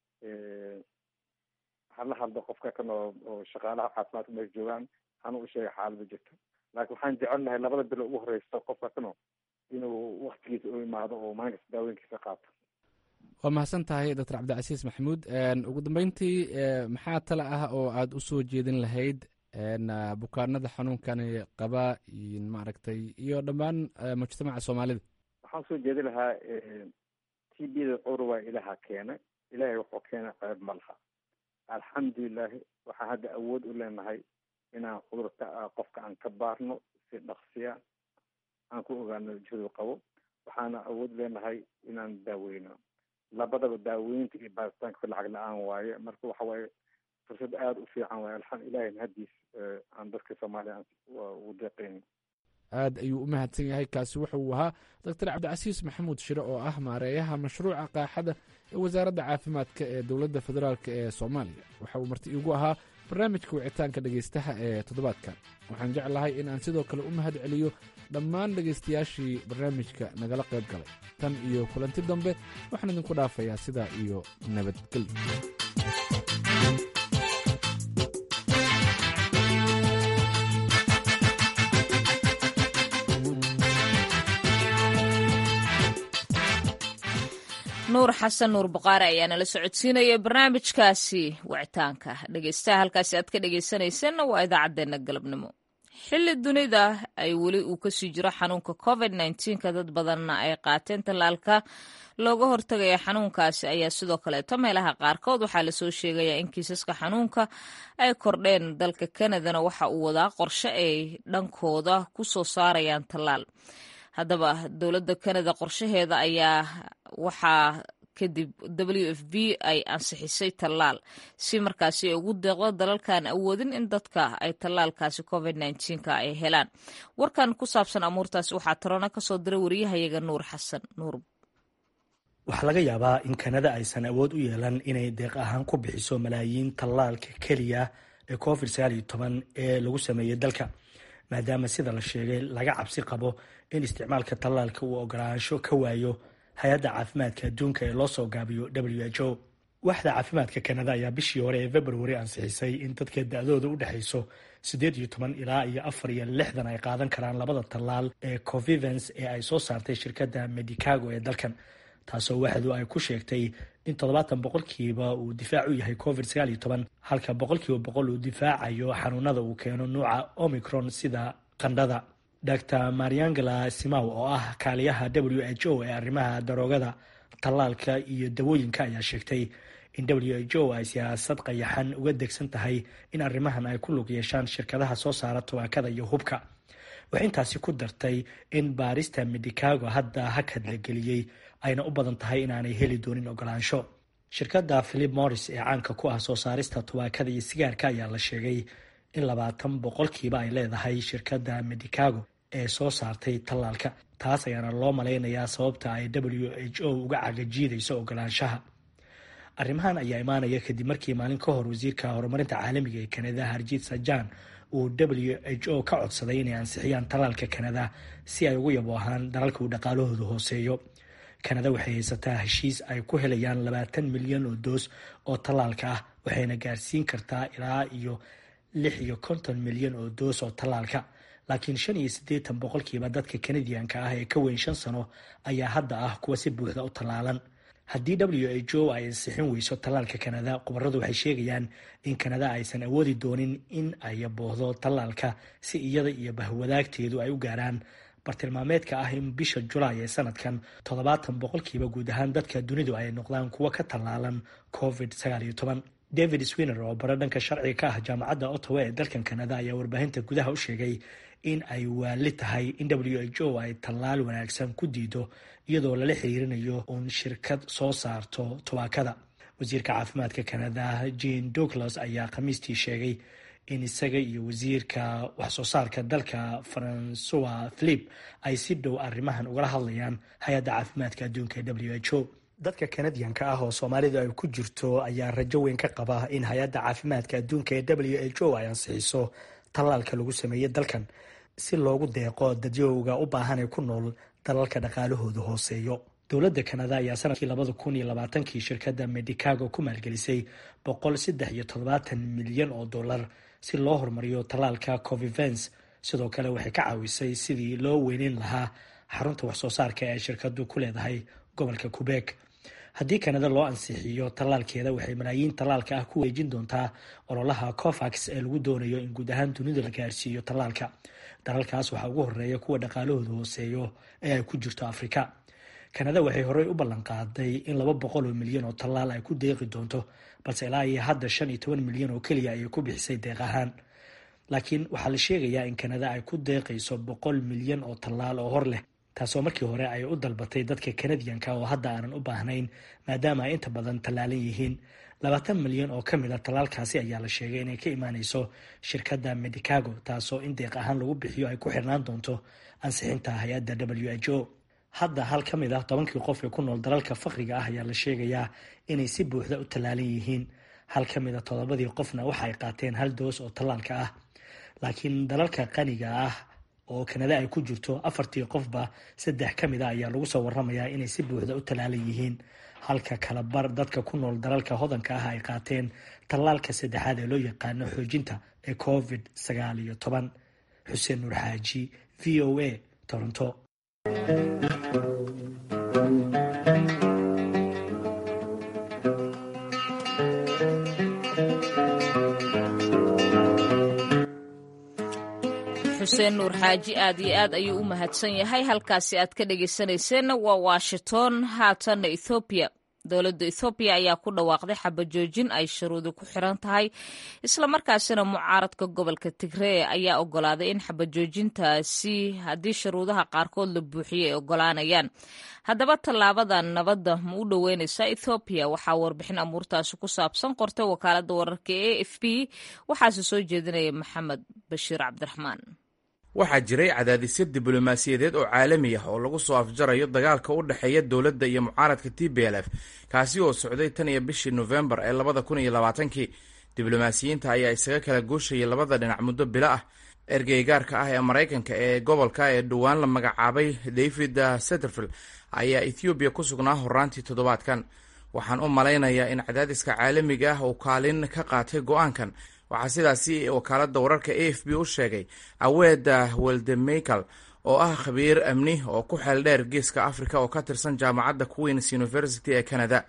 hala hadlo qofka kan oo oo shaqaalaha caafimaadka meesha joogaan hana u sheega xaalada jirto laakiin waxaan jecel lahay labada bilo ugu horeysa qofka kano inuu waktigiisa u imaado oo maalin kasta daawooyinkiisa qaato waa mahadsan tahay doctor cabdicasiis maxamuud ugu dambeyntii maxaa tale ah oo aada usoo jeedin lahayd bukaanada xanuunkani qaba maaragtay iyo dhammaan mujtamaca soomaalida waxaan soo jeedi lahaa t b da cudur waa ilaha keena ilahay wuxuu keena ceeb ma laha alxamdulilahi waxaan hadda awood u leenahay inaan cudurka qofka aan ka baarno si dhaqsiya aan ku ogaano jihadu qabo waxaana awood leenahay inaan daaweyno labadaba daaweynta iyo baaritaanka lacag la-aan waaye marka waxa waaye fursad aada u fiican waaye alxam ilahay mahadiis aan dadka soomaaliya u deeqeyn aad ayuu u mahadsan yahay kaasi wuxuu ahaa doctor cabdicasiis maxamuud shire oo ah maareeyaha mashruuca qaaxada ee wasaaradda caafimaadka ee dowladda federaalk ee soomaaliya waxa uu marti iigu ahaa barnaamijka wicitaanka dhegaystaha ee toddobaadkan waxaan jeclahay in aan sidoo kale u mahad celiyo dhammaan dhegaystayaashii barnaamijka nagala qayb galay tan iyo kulanti dambe waxaan idinku dhaafayaa sidaa iyo nabadgelyo nuur xasan nuur baqaare ayaa nala socodsiinaya barnaamijkaasi wicitaanka dhegeystaha halkaasi aad ka dhegeysanaysanna waa idaacaddeenna galabnimo xilli dunida ay weli uu kasii jiro xanuunka covid nka dad badanna ay qaateen tallaalka looga hortagaya xanuunkaasi ayaa sidoo kaleeto meelaha qaarkood waxaa lasoo sheegayaa in kiisaska xanuunka ay kordheen dalka kanadana waxa uu wadaa qorshe ay dhankooda ku soo saarayaan tallaal haddaba dowladda kanada qorshaheeda ayaa waxaa kadib w f b ay ansixisay tallaal si markaasi ay ugu deeqdo dalalkan awoodin in dadka ay tallaalkaasi covid nka ay helaan warkan ku saabsan amuurtaasi waxaa taroona kasoo diray wariyahayaga nuur xasan nuur waxaa laga yaabaa in kanada aysan awood u yeelan inay deeq ahaan ku bixiso malaayiin tallaalka keliya ee covid ee lagu sameeyey dalka maadaama sida la sheegay laga cabsi qabo in isticmaalka tallaalka uu ogolaansho ka waayo hay-adda caafimaadka adduunka ee loo soo gaabiyo w h o waaxda caafimaadka kanada ayaa bishii hore ee februari ansixisay in dadka da-dooda u dhexayso siddeed iyo toban ilaa iyo afar iyo lixdan ay qaadan karaan labada tallaal ee covivens ee ay soo saartay shirkadda medicago ee dalkan taasoo waxdu ay ku sheegtay in toddobaatan boqolkiiba uu difaac u yahay covid sagaal iyo toban halka boqolkiiba boqol uu difaacayo xanuunada uu keeno nuuca omicron sida qandhada dr mariangela simaw oo ah kaaliyaha w h o ee arrimaha daroogada tallaalka iyo dawooyinka ayaa sheegtay in w h o ay siyaasad qayaxan uga degsan tahay in arrimahan ay ku lug yeeshaan shirkadaha soo saara tubaakada iyo hubka waxay intaasi ku dartay in baarista medicago hadda hakad la geliyey ayna u badan tahay inaanay heli doonin ogolaansho shirkadda philip morris ee caanka ku ah soo saarista tubaakada iyo sigaarka ayaa la sheegay in labaatan boqolkiiba ay leedahay shirkadda medicago ee soo saartay tallaalka taas ayaana loo malaynayaa sababta ay w h o uga cagajiidayso ogolaanshaha arrimahan ayaa imaanaya kadib markii maalin ka hor wasiirka horumarinta caalamiga ee kanada harjiit sajan uu w h o ka codsaday inay ansixiyaan tallaalka kanada si ay ugu yabo ahaan dalalka uu dhaqaalahoodu hooseeyo kanada waxay haysataa heshiis ay ku helayaan labaatan milyan oo doos oo tallaalka ah waxayna gaarsiin kartaa ilaa iyo lix iyo konton milyan oo doos oo tallaalka laakiin shan iyo siddeetan boqolkiiba dadka kanadiyanka ah ee ka weyn shan sano ayaa hadda ah kuwa si buuxda u tallaalan haddii w h o ay ansixin weyso tallaalka kanada khubaradu waxay sheegayaan in kanada aysan awoodi doonin in ay boohdo tallaalka si iyada iyo bahwadaagteedu ay u gaaraan bartilmaameedka ah in bisha julaay ee sanadkan toddobaatan boqolkiiba guud ahaan dadka dunidu ay noqdaan kuwa ka tallaalan covid sagaal iyo toban david swiner oo bare dhanka sharciga ka ah jaamacadda ottawa ee dalkan kanada ayaa warbaahinta gudaha u sheegay in ay waali tahay in w h o ay tallaal wanaagsan ku diido iyadoo lala xiriirinayo uun shirkad soo saarto tubaakada wasiirka caafimaadka kanada jean douglas ayaa khamiistii sheegay in isaga iyo wasiirka waxsoo saarka dalka francois philip ay si dhow arrimahan ugala hadlayaan hay-adda caafimaadka adduunka ee w h o dadka kanadiyanka ah oo soomaalidu ay ku jirto ayaa rajo weyn ka qaba in hay-adda caafimaadka adduunka ee w h o ay ansixiso tallaalka lagu sameeyey dalkan si loogu deeqo dadyowga u baahan ee ku nool dalalka dhaqaalahoodu hooseeyo dowladda kanada ayaa sanadkii labada kun iyo labaatankii shirkadda medicago ku maalgelisay boqol saddex iyo toddobaatan milyan oo dollar si loo horumariyo tallaalka covivens sidoo kale waxay ka caawisay sidii loo weyneyn lahaa xarunta waxsoo saarka ee shirkadu ku leedahay gobolka qubeek haddii kanada loo ansixiyo tallaalkeeda waxay malaayiin tallaalka ah ku weejin doontaa ololaha cofax ee lagu doonayo in guud ahaan dunida la gaarsiiyo tallaalka dalalkaas waxaa ugu horeeya kuwa dhaqaalahooda hooseeyo ee ay ku jirto afrika kanada waxay horey u ballan qaaday in laba boqol oo milyan oo tallaal ay ku deeqi doonto balse ilaa iyo hadda shan iyo toban milyan oo keliya ayay ku bixisay deeq ahaan laakiin waxaa la sheegayaa in kanada ay ku deeqayso boqol milyan oo tallaal oo hor leh taasoo markii hore ay u dalbatay dadka kanadiyanka oo hadda aanan u baahnayn maadaama ay inta badan tallaalan yihiin labaatan milyan oo ka mid a tallaalkaasi ayaa la sheegay inay ka imaaneyso shirkadda medicago taasoo in deeq ahaan lagu bixiyo ay ku xirnaan doonto ansixinta hay-adda w h o hadda hal ka mid ah tobankii qof ee ku nool dalalka fakriga ah ayaa la sheegayaa inay si buuxda u tallaalan yihiin hal ka mid a toddobadii qofna waxa ay qaateen hal doos oo tallaalka ah laakiin dalalka qaniga ah oo kanada ay ku jirto afartii qofba saddex ka mid a ayaa lagu soo waramayaa inay si buuxda u tallaalan yihiin halka kala bar dadka ku nool dalalka hodanka ah ay qaateen tallaalka saddexaad ee loo yaqaano xoojinta ee covid sagaal iyo toban xuseen nuur xaaji v o a toronto xuseen nuur xaaji aad iyo aad ayuu u mahadsan yahay halkaasi aad ka dhegeysanayseena waa washington haatanna ethoobiya dowladda ethoobiya ayaa ku dhawaaqday xabajoojin ay shuruudi ku xiran tahay islamarkaasina mucaaradka gobolka tigree ayaa ogolaaday in xabajoojintaasi haddii shuruudaha qaarkood la buuxiyay ay ogolaanayaan haddaba tallaabadan nabadda ma u dhoweyneysaa ethoobiya waxaa warbixin amuurtaasi ku saabsan qortay wakaaladda wararka e f b waxaase soo jeedinaya maxamed bashiir cabdiraxmaan waxaa jiray cadaadisyo diblomaasiyadeed oo caalami ah oo lagu soo afjarayo dagaalka u dhexeeya dowladda iyo mucaaradka t b l f kaasi oo socday tan iyo bishii nofembar ee labada kun iyo labaatankii diblomaasiyiinta ayaa isaga kala gooshayay labada dhinac muddo bilo ah ergeygaarka ah ee maraykanka ee gobolka ee dhowaan la magacaabay david setterfield ayaa ethoobiya ku sugnaa horaantii toddobaadkan waxaan u malaynayaa in cadaadiska caalamiga ah uu kaalin ka qaatay go-aankan waxaa sidaasi wakaaladda wararka a f b u sheegay aweeda weldemichael oo ah khabiir amni oo ku xeel dheer geeska africa oo ka tirsan jaamacadda queens university ee canada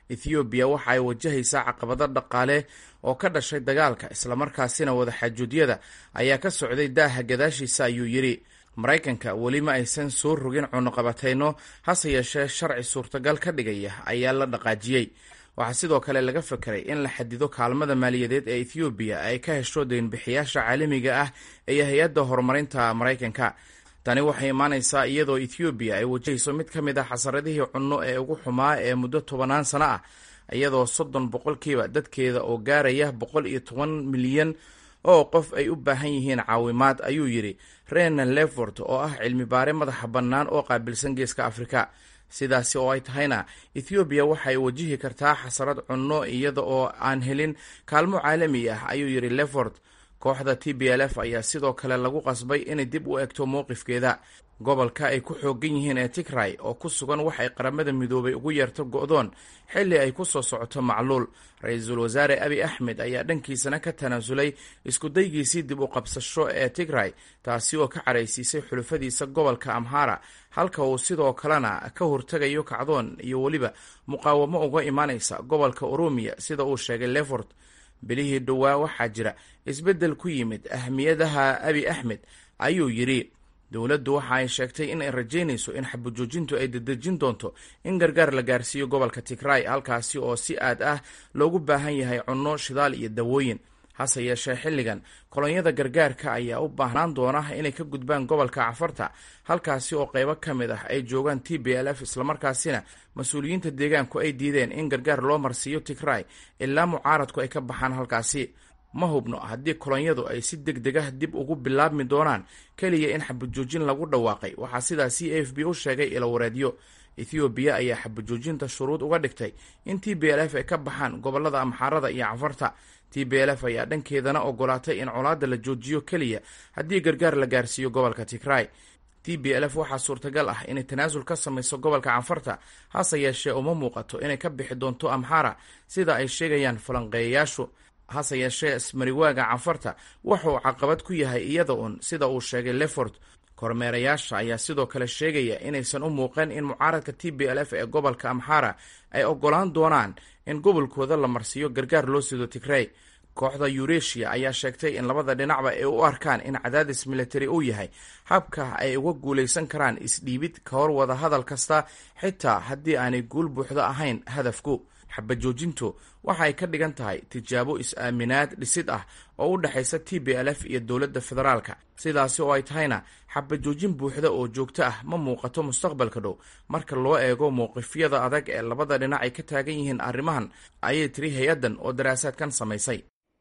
ethoobiya waxa ay wajahaysaa caqabado dhaqaale oo ka dhashay dagaalka islamarkaasina wadaxaajuudyada ayaa ka socday daaha gadaashiisa ayuu yidhi maraykanka weli ma aysan soo rogin cunuqabatayno hase yeeshee sharci suurtagal ka dhigaya ayaa la dhaqaajiyey waxaa sidoo kale laga fekeray in la xadido kaalmada maaliyadeed ee ethoobiya ay ka hesho deynbixiyaasha caalamiga ah iyo hay-adda horumarinta maraykanka tani waxay imaanaysaa iyadoo ethoobiya ay wajahayso mid ka mid ah xasaradihii cunno ee ugu xumaa ee muddo tobanaan sano ah iyadoo soddon boqolkiiba dadkeeda oo gaaraya boqol iyo toban milyan oo qof ay u baahan yihiin caawimaad ayuu yidhi renan lefort oo ah cilmi baare madaxa bannaan oo qaabilsan geeska afrika sidaasi oo ay tahayna ethoobiya waxay wajihi kartaa xasarad cunno iyada oo aan helin kaalmo caalami ah ayuu yidhi lefort kooxda t b l f ayaa sidoo kale lagu qasbay inay dib u egto mowqifkeeda gobolka ay ku xoogan yihiin ee tigray oo ku sugan wax ay qaramada midoobay ugu yeerto go'doon xilli ay ku soo socoto macluul ra-iisul wasaare abi axmed ayaa dhankiisana ka tanaasulay iskudaygiisii dib u qabsasho ee tigray taasi oo ka caraysiisay xulufadiisa gobolka amhara halka uu sidoo kalena ka hortegayo kacdoon iyo weliba muqaawamo uga imaanaysa gobolka oromiya sida uu sheegay lefort bilihii dhowaa waxaa jira isbeddel ku yimid ahmiyadaha abi axmed ayuu yidhi dowladdu waxa ay sheegtay in ay rajaynayso in xabajoojintu ay dedejin doonto in gargaar la gaarsiiyo gobolka tigray halkaasi oo si aad ah loogu baahan yahay cunno shidaal iyo dawooyin hase yeeshee xilligan kolonyada gargaarka ayaa u baahnaan doona inay ka gudbaan gobolka cafarta halkaasi oo qaybo ka mid ah ay joogaan t b l f islamarkaasina mas-uuliyiinta deegaanku ay diideen in gargaar loo marsiiyo tigray ilaa mucaaradku ay ka baxaan halkaasi ma hubno haddii kolonyadu ay si deg deg ah dib ugu bilaabmi doonaan keliya in xabajoojin lagu dhawaaqay waxaa sidaa c a f b u sheegay ilowareedyo ethoobiya ayaa xabajoojinta shuruud uga dhigtay in t b l f ay ka baxaan gobolada amxaarada iyo cafarta t b l f ayaa dhankeedana ogolaatay in colaadda la joojiyo keliya haddii gargaar la gaarsiiyo gobolka tigray t b l f waxaa suurtagal ah inay tanaasul ka samayso gobolka canfarta hase yeeshee uma muuqato inay ka bixi doonto amxara sida ay sheegayaan falanqeeyayaashu hase yeeshee ismariwaaga canfarta wuxuu caqabad ku yahay iyada un sida uu sheegay lefort kormeerayaasha ayaa sidoo kale sheegaya inaysan u muuqan in mucaaradka t b l f ee gobolka amxara ay ogolaan doonaan in gobolkooda la marsiiyo gargaar loo sido tigrey kooxda yuresia ayaa sheegtay in labada dhinacba ay u arkaan in cadaadis militari uu yahay habka ay uga guulaysan karaan isdhiibid ka hor wada hadal kasta xitaa haddii aanay guul buuxdo ahayn hadafku xabajoojintu waxa ay ka dhigan tahay tijaabo is-aaminaad dhisid ah oo u dhexaysa t b l f iyo dowladda federaalka sidaasi oo ay tahayna xabajoojin buuxda oo joogto ah ma muuqato mustaqbalka dhow marka loo eego mowqifyada adag ee labada dhinac ay ka taagan yihiin arrimahan ayay tiri hay-addan oo daraasaadkan samaysay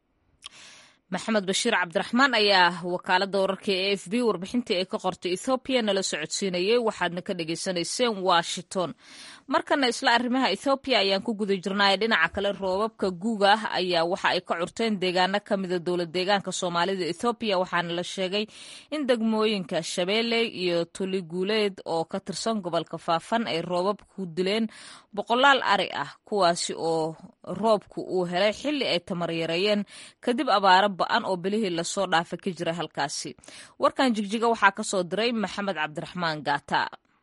maxamed bashiir cabdiraxmaan ayaa wakaalada wararka ee a f b warbixintii ay ka qortay ethoobiya nala socodsiinayay waxaadna ka dhagaysanayseen washington markana isla arrimaha ethoobiya ayaan ku guda jirnay dhinaca kale roobabka guuga ah ayaa waxa ay ka curteen deegaano ka mida dowlad deegaanka soomaalida ethoobiya waxaana la sheegay in degmooyinka shabeelle iyo tuliguuleed oo ka tirsan gobolka faafan ay roobab ku dileen boqolaal ari ah kuwaasi oo roobku uu helay xilli ay tamaryareeyeen kadib abaaro ba-an oo bilihii lasoo dhaafa ka jira halkaasi warkan jigjiga waxaa ka soo diray maxamed cabdiraxmaan gaata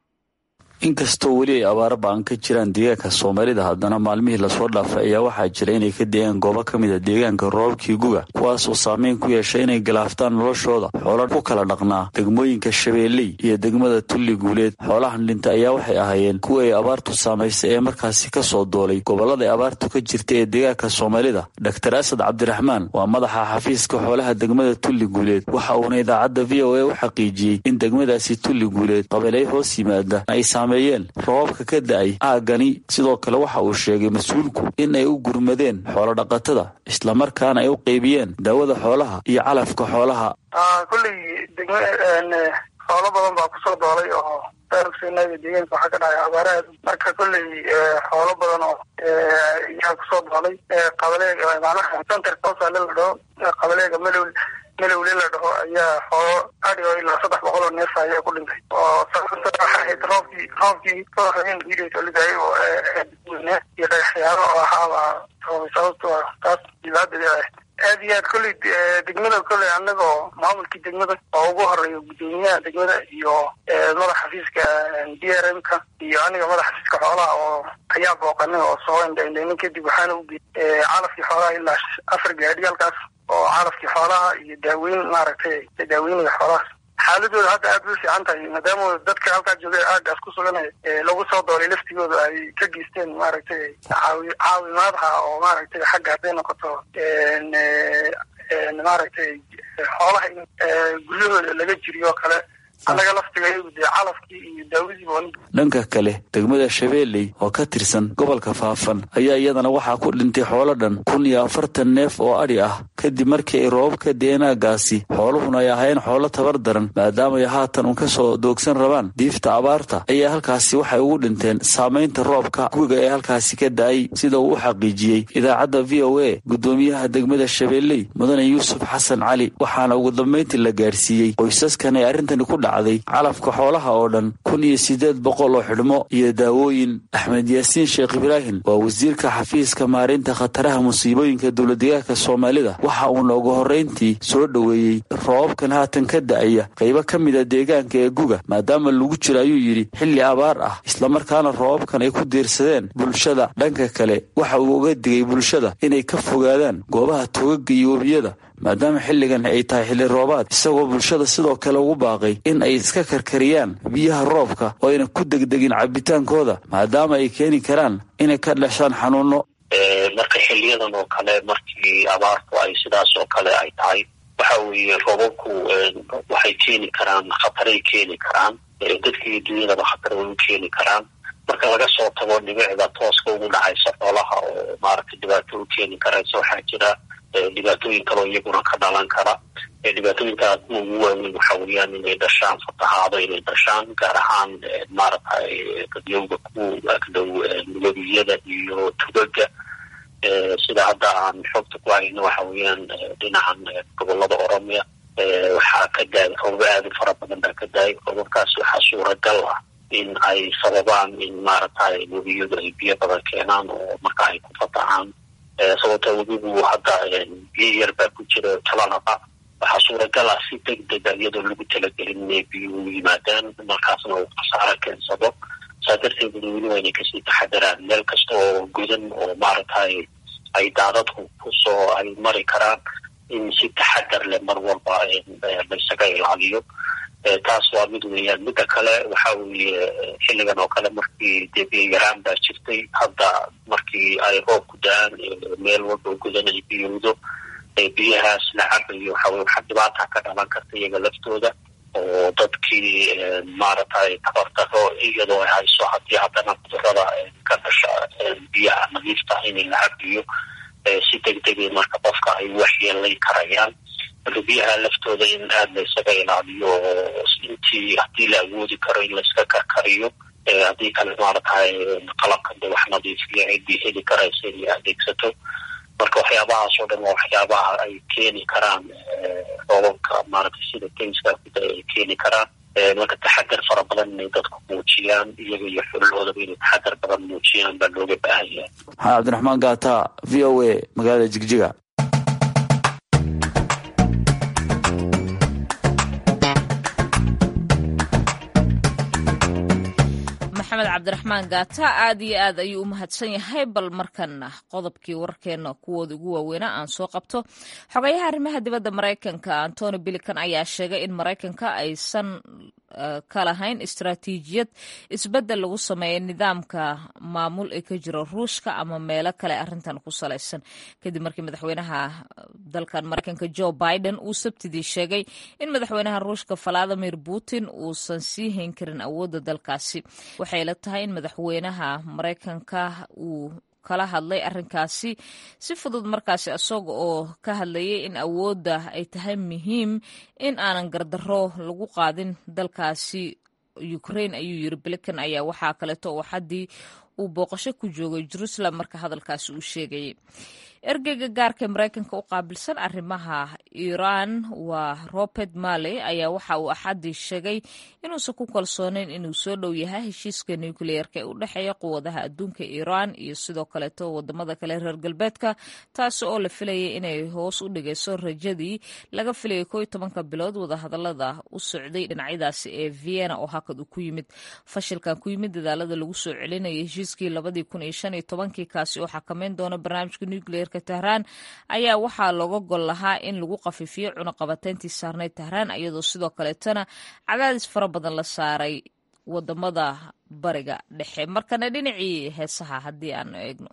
inkastoo weli ay abaaro ba-an ka jiraan deegaanka soomaalida haddana maalmihii lasoo dhaafay ayaa waxaa jira inay ka deegaan goobo ka mid a deegaanka roobabkii guga kuwaas oo saameyn ku yeeshay inay galaaftaan noloshooda xoola ku kala dhaqnaa degmooyinka shabeelley iyo degmada tulli guuleed xoolahan dhinta ayaa waxay ahaayeen kuwa ay abaartu saamaysay ee markaasi ka soo doolay gobollada ay abaartu ka jirta ee deegaanka soomaalida doktor asad cabdiraxmaan waa madaxa xafiiska xoolaha degmada tulli guuleed waxa uuna idaacadda v o a u xaqiijiyey in degmadaasi tulli guuleed qabeelay hoos yimaada ay roobabka ka da-ay aaggani sidoo kale waxa uu sheegay mas-uulku in ay u gurmadeen xoolo dhaqatada islamarkaana ay u qeybiyeen daawada xoolaha iyo calafka xoolaha kulley degma xoolo badan baa kusoo doolay oo daarugsenaga deegaanka waxaa ka dhacay abaaraha marka kolley xoolo badan oo yaa kusoo doolay qabaleega macnaha centerka hoosaale la dhaho qabaleega malow melowle la dhaho ayaa xoolo adhi oo ilaa saddex boqol oo neef ayaa ku dhintay oo sababta waxa ahayd roobkii roobkii kawaxaynkiidasolidayay oo iyo dhagaxyaalo oo ahaaba sababta taas dhibaatadeeda aad iyo aad kolley degmada kolley anagoo maamulkii degmada oo ugu horeeya guddoomiyaha degmada iyo madax xafiiska d r m ka iyo aniga madax xafiiska xoolaha oo ayaa booqanay oo soo indhaindhaynin kadib waxaana u geeyey calafkii xoolaha ilaa afar gaadhi halkaas oo calafkii xoolaha iyo daaweyn maaragtay daaweynaya xoolahaas xaaladooda hadda aad bay fiican tahay maadaama dadka halkaa joogay aagaas ku suganay lagu soo doolay laftigooda ay ka geysteen maaragtay caawi caawimaadha oo maaragtay xagga hadday noqoto maaragtay xoolaha in guryahooda laga jiriyo oo kale annaga laftiga dee calafkii iyo daawadiiba dhanka kale degmada shabeelley oo ka tirsan gobolka faafan ayaa iyadana waxaa ku dhintay xoolo dhan kun iyo afartan neef oo adhi ah kadib markii ay roobabka deenaagaasi xooluhuna ay ahayn xoolo tabar daran maadaama ay haatan un ka soo doogsan rabaan diifta abaarta ayaa halkaasi waxay ugu dhinteen saamaynta roobka guga ee halkaasi ka da-ay sida uu u xaqiijiyey idaacadda v o a guddoomiyaha degmada shabeelley mudane yuusuf xasan cali waxaana ugu dambayntii la gaarsiiyey qoysaskan ay arrintani ku dhacday calafka xoolaha oo dhan kun iyo siddeed boqol oo xidhmo iyo daawooyin axmed yaasiin sheekh ibraahim waa wasiirka xafiiska maarinta khataraha musiibooyinka dowladdegaanka soomaalida waxa uuna ugu horrayntii soo dhoweeyey roobabkan haatan ka da'aya qaybo ka mida deegaanka ee guga maadaama lagu jiro ayuu yidhi xilli abaar ah islamarkaana roobabkan ay ku diirsadeen bulshada dhanka kale waxa uu uga digay bulshada inay ka fogaadaan goobaha togaga iyo webiyada maadaama xilligan ay tahay xilli roobaad isagoo bulshada sidoo kale ugu baaqay in ay iska karkariyaan biyaha roobka oo ayna ku degdegin cabitaankooda maadaama ay keeni karaan inay ka dhashaan xanuuno marka xiliyadan oo kale markii abaartu ay sidaas oo kale ay tahay waxa weeye roobabku waxay keeni karaan khataray keeni karaan dadka iyo dunyadaba khatar way u keeni karaan marka laga soo tago dhibicda tooska ugu dhacaysa xoolaha oo maaragtay dhibaato u keeni karaysa waxaa jira dhibaatooyin kaloo iyaguna ka dhalan kara dhibaatooyinkaas ugu waaweyn waxa weeyaan inay dhashaan fatahaado inay dhashaan gaar ahaan maaragtay dadyowga ku agdhow webiyada iyo tugaga sida hadda aan xogta ku hayno waxa weeyaan dhinacan gobolada oromia waxaa ka daayay roobab aada u fara badan baa ka daayay roobabkaas waxaa suuragal ah in ay sababaan in maaragtay webiyadu ay biyo badan keenaan oo marka ay ku fatahaan sababta webigu hadda biyo yar baa ku jira talanaqa waxaa suuragal ah si deg dega iyadoo lagu talagelin inay biyuhu yimaadaan markaasna uu khasaaro keensado saa darteed weli waa inay kasii taxadaraan meel kasta oo godan oo maaragtay ay daadadku kusoo ay mari karaan in si taxadar leh mar walba laysaga ilaaliyo taas waa mid weeyaan midda kale waxa weeye xilligan oo kale markii dee biyo yaraan baa jirtay hadda markii ay roobku da-aan meel walba godan ay biyowdo biyahaas la cabayo waxaweye waxaa dhibaata ka dhalan karta iyaga laftooda oo dadkii maaragtay tabardaro iyadoo ay hayso haddii haddana cudurada ka dhasha biyaha nadiifta inay la cabiyo si degdegay marka qofka ay waxyeelay karayaan marka biyaha laftooda in aada laysaga ilaaliyo oo intii haddii la awoodi karo in layska karkariyo haddii kale maaragtay qalabka de wax nadiifiya ciddii heli karaysa inay adeegsato marka waxyaabahaas oo dhan waa waxyaabaha ay keeni karaan roobabka maaragtay sida kayska kuda ay keeni karaan marka taxadar fara badan inay dadku muujiyaan iyaga iyo xulahoodaba inay taxadar badan muujiyaan baa looga baahan yahay maxamed cabdiraxmaan gaata v o a magaalada jigjiga maxamed cabdiraxmaan gaata aad iyo aad ayuu u mahadsan yahay bal markana qodobkii warkeena kuwooda ugu waaweynaa aan soo qabto xogayaha arrimaha dibadda maraykanka antony bilican ayaa sheegay in maraykanka aysan ka lahayn istaraatiijiyad isbeddel lagu sameeya nidaamka maamul ee ka jira ruushka ama meelo kale arrintan ku salaysan kadib markii madaxweynaha dalkan maraykanka joe biden uu sabtidii sheegay in madaxweynaha ruushka valadimir putin uusan sii hayn karin awoodda dalkaasi waxay la tahay in madaxweynaha maraykanka uu kala hadlay arrinkaasi si fudud markaasi isaga oo ka hadlayay in awoodda ay tahay muhiim in aanan gardarro lagu qaadin dalkaasi ukraine ayuu yiri blikan ayaa waxaa kaleeto oo xaddii uu booqasho ku joogay jerusalem marka hadalkaasi uu sheegayay ergeyga gaarka maraykanka u qaabilsan arrimaha iiraan waa robert marley ayaa waxa uu axaddii sheegay inuusan ku kalsoonayn inuu soo dhow yahay heshiiska nukliyeerka ee u dhexeeya quwadaha adduunka iiraan iyo sidoo kaleeto wadamada kale reer galbeedka taasi oo la filayay inay hoos u dhigayso rajadii laga filayay koo iyo tobanka bilood wadahadalada u socday dhinacyadaasi ee vienna oo hakad uu ku yimid fashilkan ku yimid dadaalada lagu soo celinayay heshiiskii labadii kun iyo shan iyo tobankii kaasi oo xakameyn doona barnaamijka nukliyeerka tahraan ayaa waxaa looga gol lahaa in lagu qafiifiyo cunaqabateyntii saarneyd tahraan iyadoo sidoo kaleetana cadaadis fara badan la saaray wadamada bariga dhexe markana dhinacii heesaha haddii aanu eegno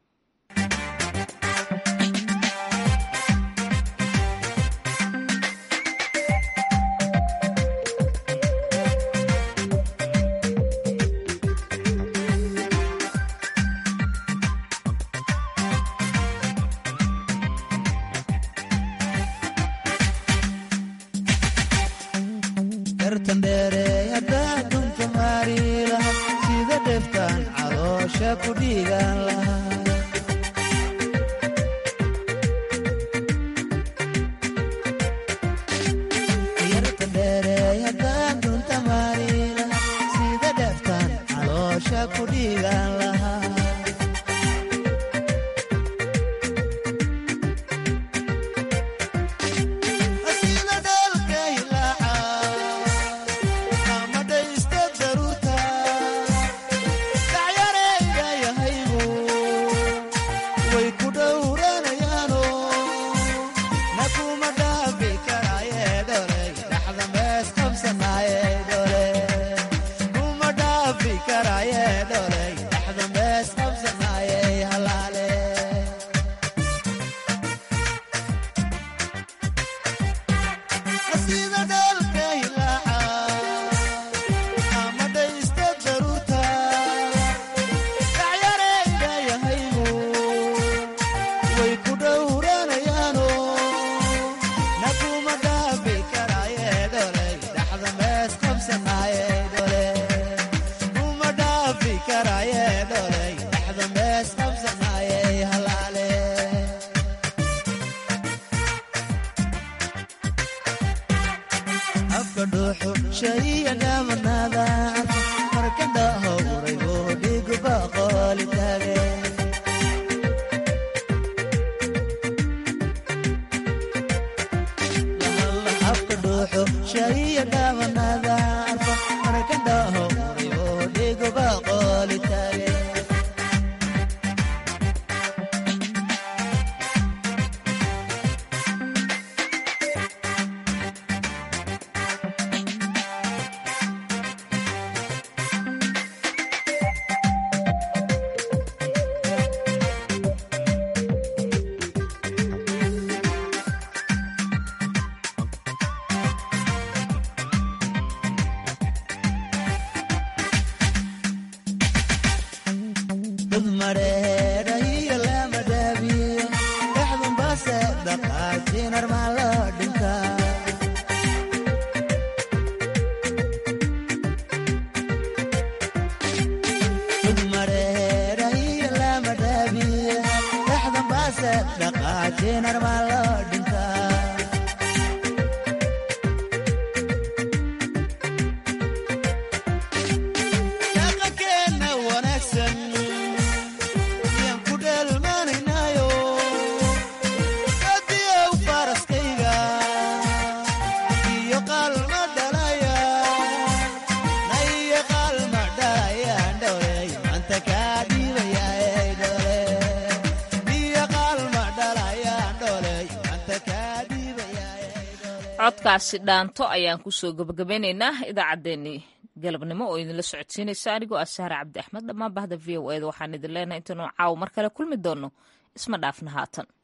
codkaasi dhaanto ayaan kusoo gabagabeynaynaa idaacaddeenii galabnimo oo idinla socodsiinaysa anigoo ah sahre cabdi axmed dhammaan bahda v o eda waxaan idin leenahay intaanu caawo mar kale kulmi doonno isma dhaafna haatan